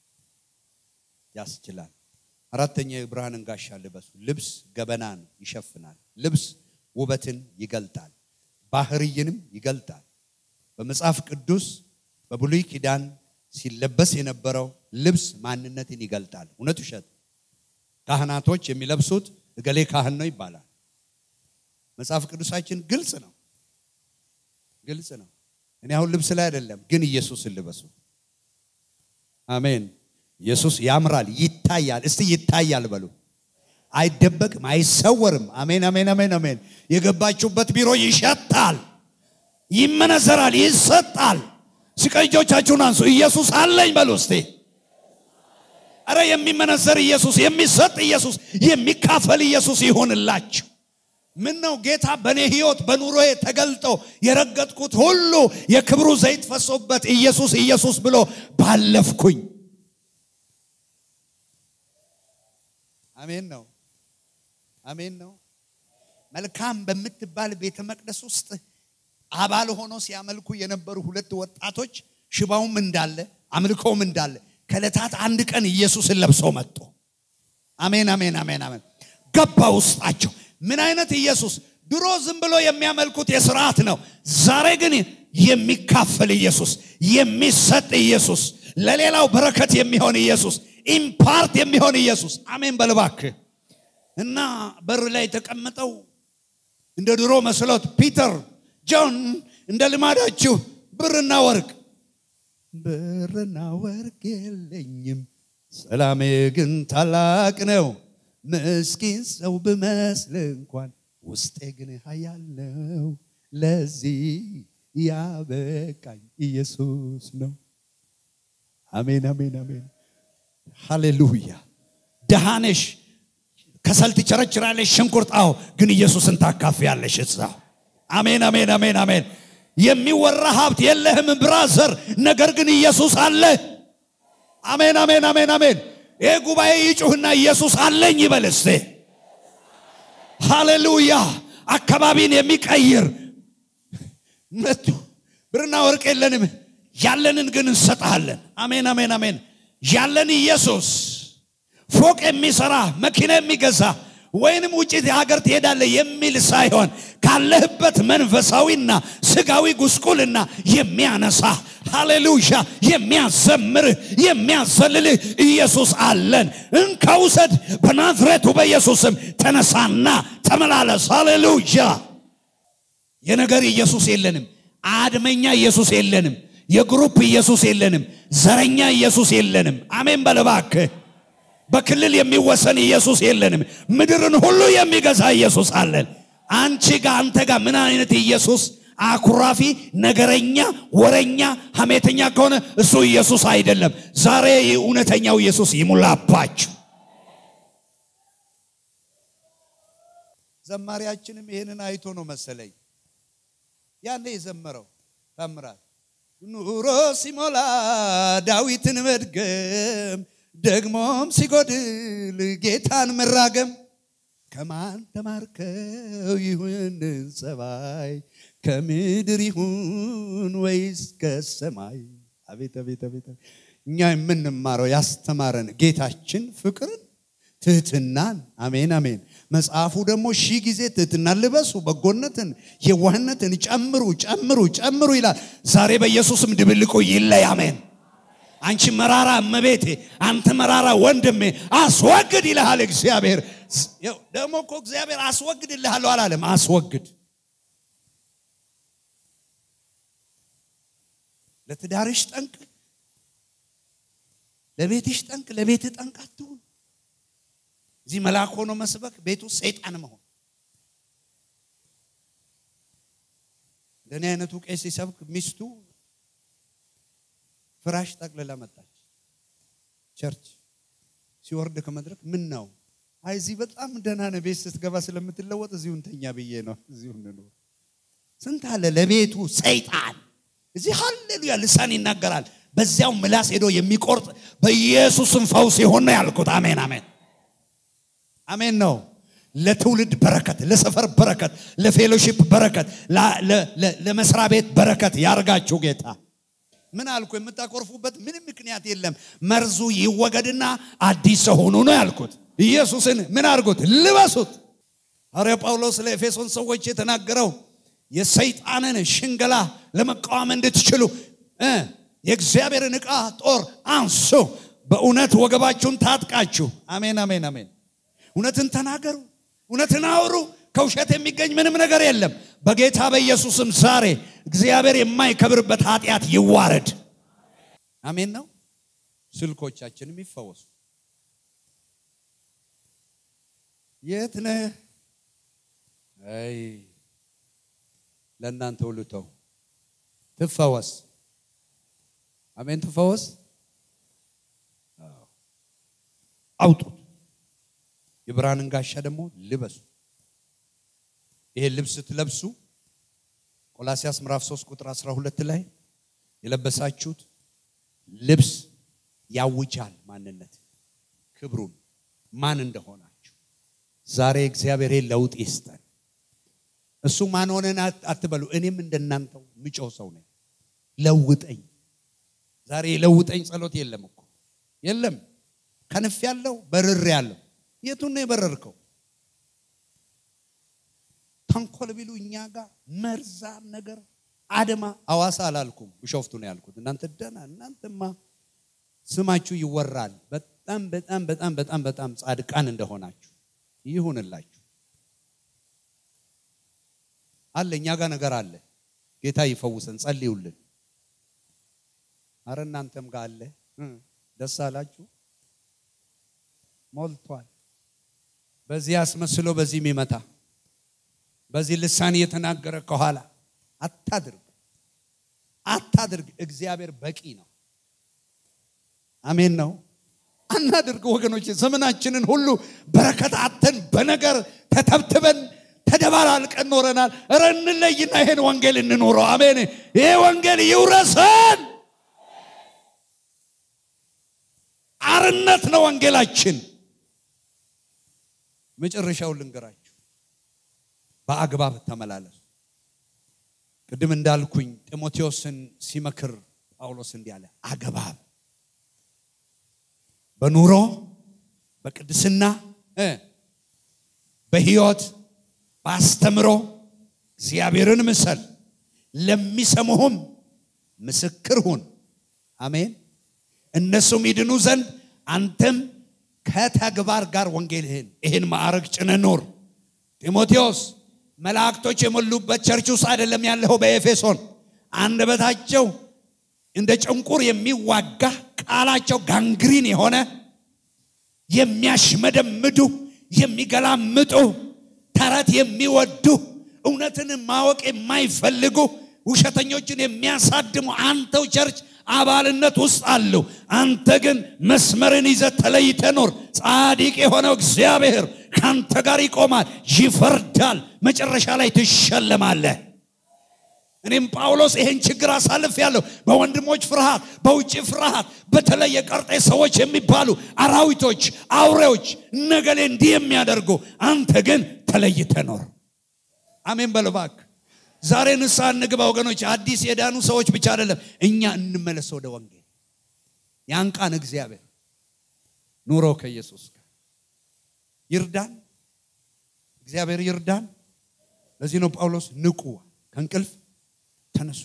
Speaker 1: ያስችላል። አራተኛ የብርሃንን ጋሻ ልበሱ። ልብስ ገበናን ይሸፍናል። ልብስ ውበትን ይገልጣል፣ ባህርይንም ይገልጣል። በመጽሐፍ ቅዱስ በብሉይ ኪዳን ሲለበስ የነበረው ልብስ ማንነትን ይገልጣል። እውነት ውሸት? ካህናቶች የሚለብሱት እገሌ ካህን ነው ይባላል። መጽሐፍ ቅዱሳችን ግልጽ ነው፣ ግልጽ ነው። እኔ አሁን ልብስ ላይ አይደለም፣ ግን ኢየሱስን ልበሱ። አሜን። ኢየሱስ ያምራል፣ ይታያል። እስቲ ይታያል በሉ። አይደበቅም፣ አይሰወርም። አሜን፣ አሜን፣ አሜን፣ አሜን። የገባችሁበት ቢሮ ይሸታል፣ ይመነዘራል፣ ይሰጣል። ሲቀጆቻችሁን አንሱ። ኢየሱስ አለኝ በሉ እስቲ። አረ የሚመነዘር ኢየሱስ፣ የሚሰጥ ኢየሱስ፣ የሚካፈል ኢየሱስ ይሆንላችሁ። ምን ነው ጌታ በእኔ ህይወት በኑሮዬ ተገልጦ የረገጥኩት ሁሉ የክብሩ ዘይት ፈሶበት ኢየሱስ ኢየሱስ ብሎ ባለፍኩኝ። አሜን ነው፣ አሜን ነው። መልካም በምትባል ቤተ መቅደስ ውስጥ አባል ሆኖ ሲያመልኩ የነበሩ ሁለት ወጣቶች ሽባውም እንዳለ አምልኮውም እንዳለ ከዕለታት አንድ ቀን ኢየሱስን ለብሰው መጡ። አሜን አሜን አሜን አሜን። ገባ ውስጣቸው። ምን አይነት ኢየሱስ! ድሮ ዝም ብሎ የሚያመልኩት የስርዓት ነው። ዛሬ ግን የሚካፈል ኢየሱስ፣ የሚሰጥ ኢየሱስ፣ ለሌላው በረከት የሚሆን ኢየሱስ፣ ኢምፓርት የሚሆን ኢየሱስ። አሜን በልባክ እና በር ላይ የተቀመጠው እንደ ድሮ መስሎት ፒተር ጆን እንደ ልማዳችሁ ብርና ወርቅ ብርና ወርቅ የለኝም፣ ሰላሜ ግን ታላቅ ነው። ምስኪን ሰው ብመስል እንኳን ውስጤ ግን ኃያል ነው። ለዚህ ያበቃኝ ኢየሱስ ነው። አሜን አሜን አሜን። ሃሌሉያ። ደሃነሽ ከሰል ትቸረችራለሽ፣ ሽንኩርት አዎ፣ ግን ኢየሱስን ታካፊያለሽ እዛው አሜን አሜን አሜን አሜን። የሚወራ ሀብት የለህም ብራዘር፣ ነገር ግን ኢየሱስ አለ። አሜን አሜን አሜን አሜን። ይህ ጉባኤ ይጩህና ኢየሱስ አለኝ ይበል እስቴ። ሃሌሉያ። አካባቢን የሚቀይር መቱ ብርና ወርቅ የለንም፣ ያለንን ግን እንሰጥሃለን። አሜን አሜን አሜን። ያለን ኢየሱስ ፎቅ የሚሰራ መኪና የሚገዛ ወይንም ውጭ ሀገር ትሄዳለህ የሚል ሳይሆን ካለህበት መንፈሳዊና ስጋዊ ጉስቁልና የሚያነሳ ሃሌሉያ የሚያዘምርህ የሚያዘልልህ ኢየሱስ አለን። እንከውሰድ በናዝሬቱ በኢየሱስም ተነሳና ተመላለስ። ሃሌሉያ የነገር ኢየሱስ የለንም። አድመኛ ኢየሱስ የለንም። የግሩፕ ኢየሱስ የለንም። ዘረኛ ኢየሱስ የለንም። አሜን በለባክህ በክልል የሚወሰን ኢየሱስ የለንም። ምድርን ሁሉ የሚገዛ ኢየሱስ አለን። አንቺ ጋር አንተ ጋር ምን አይነት ኢየሱስ አኩራፊ፣ ነገረኛ፣ ወረኛ፣ ሐሜተኛ ከሆነ እሱ ኢየሱስ አይደለም። ዛሬ እውነተኛው ኢየሱስ ይሙላባችሁ። ዘማሪያችንም ይህንን አይቶ ነው መሰለኝ ያኔ የዘመረው ታምራት ኑሮ ሲሞላ ዳዊትን መድገም ደግሞም ሲጎድል ጌታን መራገም ከማን ተማርከው ይሁንን ጸባይ ከምድር ይሁን ወይስ ከሰማይ? አቤት አቤት አቤት! እኛ የምንማረው ያስተማረን ጌታችን ፍቅርን፣ ትህትናን። አሜን አሜን። መጽሐፉ ደግሞ ሺህ ጊዜ ትህትናን ልበሱ፣ በጎነትን፣ የዋህነትን ጨምሩ ጨምሩ ጨምሩ ይላል። ዛሬ በኢየሱስም ድብልቁ ይለይ። አሜን። አንቺ መራራ እመቤቴ፣ አንተ መራራ ወንድሜ አስወግድ ይልሃል እግዚአብሔር። ደግሞ እኮ እግዚአብሔር አስወግድልሃለሁ አላለም፣ አስወግድ። ለትዳርሽ ጠንቅ፣ ለቤትሽ ጠንቅ፣ ለቤትህ ጠንቅ አትሁን። እዚህ መልአክ ሆኖ መስበክ፣ ቤቱ ሰይጣን መሆን። እንደኔ አይነቱ ቄስ ሲሰብክ ሚስቱ ፍራሽ ጠቅልላ መጣች። ቸርች ሲወርድ ከመድረክ ምን ነው? አይ እዚህ በጣም ደህና ነው፣ ቤት ስትገባ ስለምትለወጥ እዚሁ እንተኛ ብዬ ነው። እዚሁ እንኖር። ስንት አለ ለቤቱ ሰይጣን። እዚህ ሃሌሉያ ልሳን ይናገራል። በዚያው ምላስ ሄዶ የሚቆርጥ በኢየሱስም ፈውስ ይሆን ነው ያልኩት። አሜን አሜን አሜን ነው። ለትውልድ በረከት፣ ለሰፈር በረከት፣ ለፌሎሺፕ በረከት፣ ለመስሪያ ቤት በረከት ያርጋችሁ ጌታ። ምን አልኩ? የምታኮርፉበት ምንም ምክንያት የለም። መርዙ ይወገድና አዲስ ሰው ሆኑ ነው ያልኩት። ኢየሱስን ምን አድርጉት? ልበሱት። ሐዋርያ ጳውሎስ ለኤፌሶን ሰዎች የተናገረው የሰይጣንን ሽንገላ ለመቃወም እንድትችሉ የእግዚአብሔርን ዕቃ ጦር አንሱ፣ በእውነት ወገባችሁን ታጥቃችሁ። አሜን አሜን አሜን። እውነትን ተናገሩ፣ እውነትን አውሩ። ከውሸት የሚገኝ ምንም ነገር የለም። በጌታ በኢየሱስም ዛሬ እግዚአብሔር የማይከብርበት ኃጢአት ይዋረድ። አሜን ነው። ስልኮቻችንም ይፈወሱ። የት ነህ? አይ ለእናንተ ሁሉ ተው፣ ትፈወስ። አሜን፣ ትፈወስ። አውጡት። የብርሃንን ጋሻ ደግሞ ልበሱ። ይሄ ልብስ ስትለብሱ ቆላሲያስ ምዕራፍ 3 ቁጥር 12 ላይ የለበሳችሁት ልብስ ያውጃል ማንነት ክብሩን ማን እንደሆናችሁ። ዛሬ እግዚአብሔር ለውጥ ይስጠን። እሱ ማን ሆነን አትበሉ። እኔም እንደናንተው ምጮህ ሰው ነኝ። ለውጠኝ። ዛሬ ለውጠኝ ጸሎት የለም እኮ የለም። ከንፍ ያለው በርር ያለው የቱን ነው የበረርከው? ተንኮል ቢሉ እኛ ጋር መርዛም ነገር አድማ አዋሳ አላልኩም፣ ቢሾፍቱ ነው ያልኩት። እናንተ ደህና እናንተማ ስማችሁ ይወራል። በጣም በጣም በጣም በጣም በጣም ጻድቃን እንደሆናችሁ ይሁንላችሁ። አለ እኛ ጋር ነገር አለ። ጌታ ይፈውሰን፣ ጸልዩልን። አረ እናንተም ጋር አለ። ደስ አላችሁ። ሞልቷል። በዚህ አስመስሎ በዚህ የሚመታ በዚህ ልሳን እየተናገረ ከኋላ አታድርግ አታድርግ። እግዚአብሔር በቂ ነው። አሜን ነው። አናድርግ ወገኖች። ዘመናችንን ሁሉ በረከት አተን በነገር ተተብትበን ተደባላልቀን ኖረናል። እረ እንለይና ይሄን ወንጌል እንኖረው። አሜን። ይሄ ወንጌል ይውረሰን። አርነት ነው ወንጌላችን። መጨረሻውን ልንገራችሁ፣ በአግባብ ተመላለሱ። ቅድም እንዳልኩኝ ጢሞቴዎስን ሲመክር ጳውሎስ እንዲህ አለ፣ አግባብ በኑሮ በቅድስና በህይወት በአስተምሮ እግዚአብሔርን ምሰል፣ ለሚሰሙህም ምስክር ሁን። አሜን። እነሱም ይድኑ ዘንድ አንተም ከተግባር ጋር ወንጌልህን ይህን ማዕረግ ጭነህ ኑር። ጢሞቴዎስ መላእክቶች የሞሉበት ቸርች ውስጥ አይደለም ያለኸው፣ በኤፌሶን አንደበታቸው እንደ ጭንቁር የሚዋጋ ቃላቸው ጋንግሪን የሆነ የሚያሽመደምዱ የሚገላምጡ ተረት የሚወዱ እውነትን ማወቅ የማይፈልጉ ውሸተኞችን የሚያሳድሙ አንተው ቸርች አባልነት ውስጥ አሉ። አንተ ግን መስመርን ይዘህ ተለይተህ ኑር። ጻድቅ የሆነው እግዚአብሔር ከአንተ ጋር ይቆማል፣ ይፈርዳል፣ መጨረሻ ላይ ትሸለማለህ። እኔም ጳውሎስ ይሄን ችግር አሳልፍ ያለሁ በወንድሞች ፍርሃት፣ በውጭ ፍርሃት፣ በተለይ የቀርጤ ሰዎች የሚባሉ አራዊቶች፣ አውሬዎች ነገሌ እንዲህ የሚያደርጉ አንተ ግን ተለይተህ ኖር። አሜን በል እባክህ። ዛሬ ንስሐ እንግባ ወገኖች። አዲስ የዳኑ ሰዎች ብቻ አይደለም፣ እኛ እንመለስ ወደ ወንጌል። ያንቃን እግዚአብሔር። ኑሮ ከኢየሱስ ጋር ይርዳን፣ እግዚአብሔር ይርዳን። ለዚህ ነው ጳውሎስ ንቁ፣ ከእንቅልፍ ተነሱ።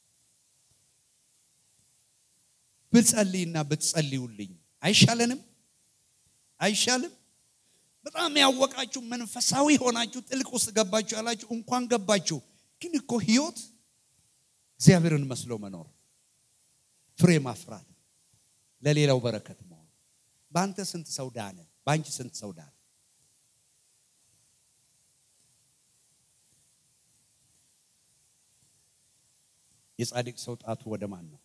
Speaker 1: ብጸልይና ብትጸልዩልኝ አይሻለንም? አይሻልም? በጣም ያወቃችሁ መንፈሳዊ ሆናችሁ ጥልቅ ውስጥ ገባችሁ ያላችሁ እንኳን ገባችሁ። ግን እኮ ህይወት እግዚአብሔርን መስሎ መኖር፣ ፍሬ ማፍራት፣ ለሌላው በረከት መሆን። በአንተ ስንት ሰው ዳነ? በአንቺ ስንት ሰው ዳነ? የጻድቅ ሰው ጣቱ ወደ ማን ነው?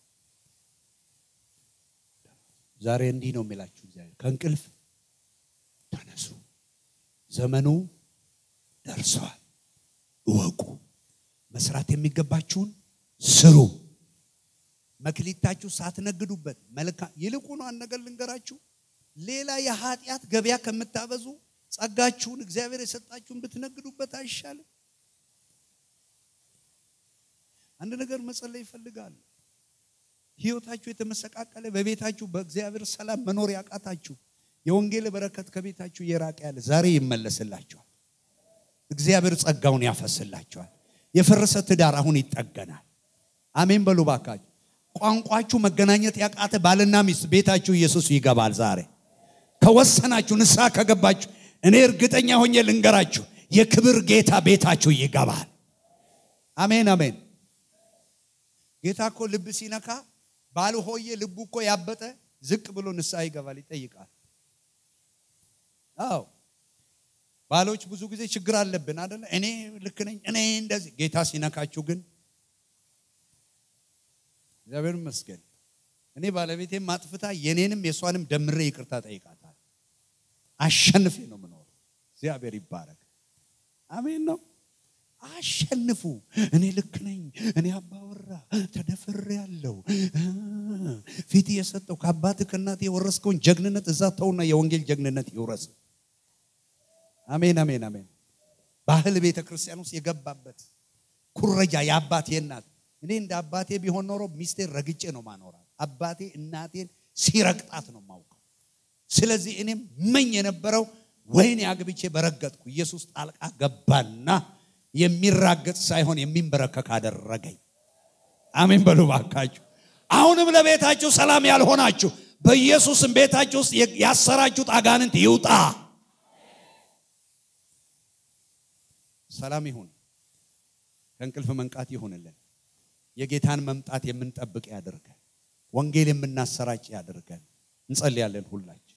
Speaker 1: ዛሬ እንዲህ ነው የሚላችሁ እግዚአብሔር ከእንቅልፍ ተነሱ፣ ዘመኑ ደርሰዋል። እወቁ፣ መስራት የሚገባችሁን ስሩ። መክሊታችሁ ሳትነግዱበት መልካም ይልቁ ነው። አንድ ነገር ልንገራችሁ፣ ሌላ የኃጢአት ገበያ ከምታበዙ ጸጋችሁን እግዚአብሔር የሰጣችሁን ብትነግዱበት አይሻልም? አንድ ነገር መጸለይ ይፈልጋል። ህይወታችሁ የተመሰቃቀለ በቤታችሁ በእግዚአብሔር ሰላም መኖር ያቃታችሁ የወንጌል በረከት ከቤታችሁ እየራቀ ያለ ዛሬ ይመለስላችኋል። እግዚአብሔር ጸጋውን ያፈስላችኋል። የፈረሰ ትዳር አሁን ይጠገናል። አሜን በሉ ባካችሁ። ቋንቋችሁ መገናኘት ያቃተ ባልና ሚስት ቤታችሁ ኢየሱስ ይገባል። ዛሬ ከወሰናችሁ ንስሐ ከገባችሁ እኔ እርግጠኛ ሆኜ ልንገራችሁ የክብር ጌታ ቤታችሁ ይገባል። አሜን አሜን። ጌታ እኮ ልብ ሲነካ ባል ሆዬ ልቡ እኮ ያበጠ ዝቅ ብሎ ንስሐ ይገባል፣ ይጠይቃል። አዎ ባሎች ብዙ ጊዜ ችግር አለብን አደለ? እኔ ልክ ነኝ፣ እኔ እንደዚህ። ጌታ ሲነካችሁ ግን እግዚአብሔር ይመስገን እኔ ባለቤቴም ማጥፍታ የኔንም የእሷንም ደምሬ ይቅርታ ጠይቃታል። አሸንፌ ነው የምኖረው። እግዚአብሔር ይባረክ። አሜን ነው አሸንፉ። እኔ ልክ ነኝ፣ እኔ አባወራ ተደፍሬ ያለው ፊት የሰጠው ከአባት ከእናት የወረስከውን ጀግንነት እዛ ተውና የወንጌል ጀግንነት ይውረስ። አሜን አሜን አሜን። ባህል ቤተ ክርስቲያን ውስጥ የገባበት ኩረጃ የአባቴ እናት እኔ እንደ አባቴ ቢሆን ኖሮ ሚስቴን ረግጬ ነው ማኖራት። አባቴ እናቴን ሲረግጣት ነው ማውቀው። ስለዚህ እኔም መኝ የነበረው ወይኔ አግብቼ በረገጥኩ ኢየሱስ ጣልቃ ገባና የሚራገጥ ሳይሆን የሚንበረከክ አደረገኝ። አሜን በሉ ባካችሁ። አሁንም ለቤታችሁ ሰላም ያልሆናችሁ በኢየሱስም ቤታችሁ ውስጥ ያሰራችሁት አጋንንት ይውጣ። ሰላም ይሁን። ከእንቅልፍ መንቃት ይሁንልን። የጌታን መምጣት የምንጠብቅ ያደርገን። ወንጌል የምናሰራጭ ያደርገን። እንጸልያለን ሁላችን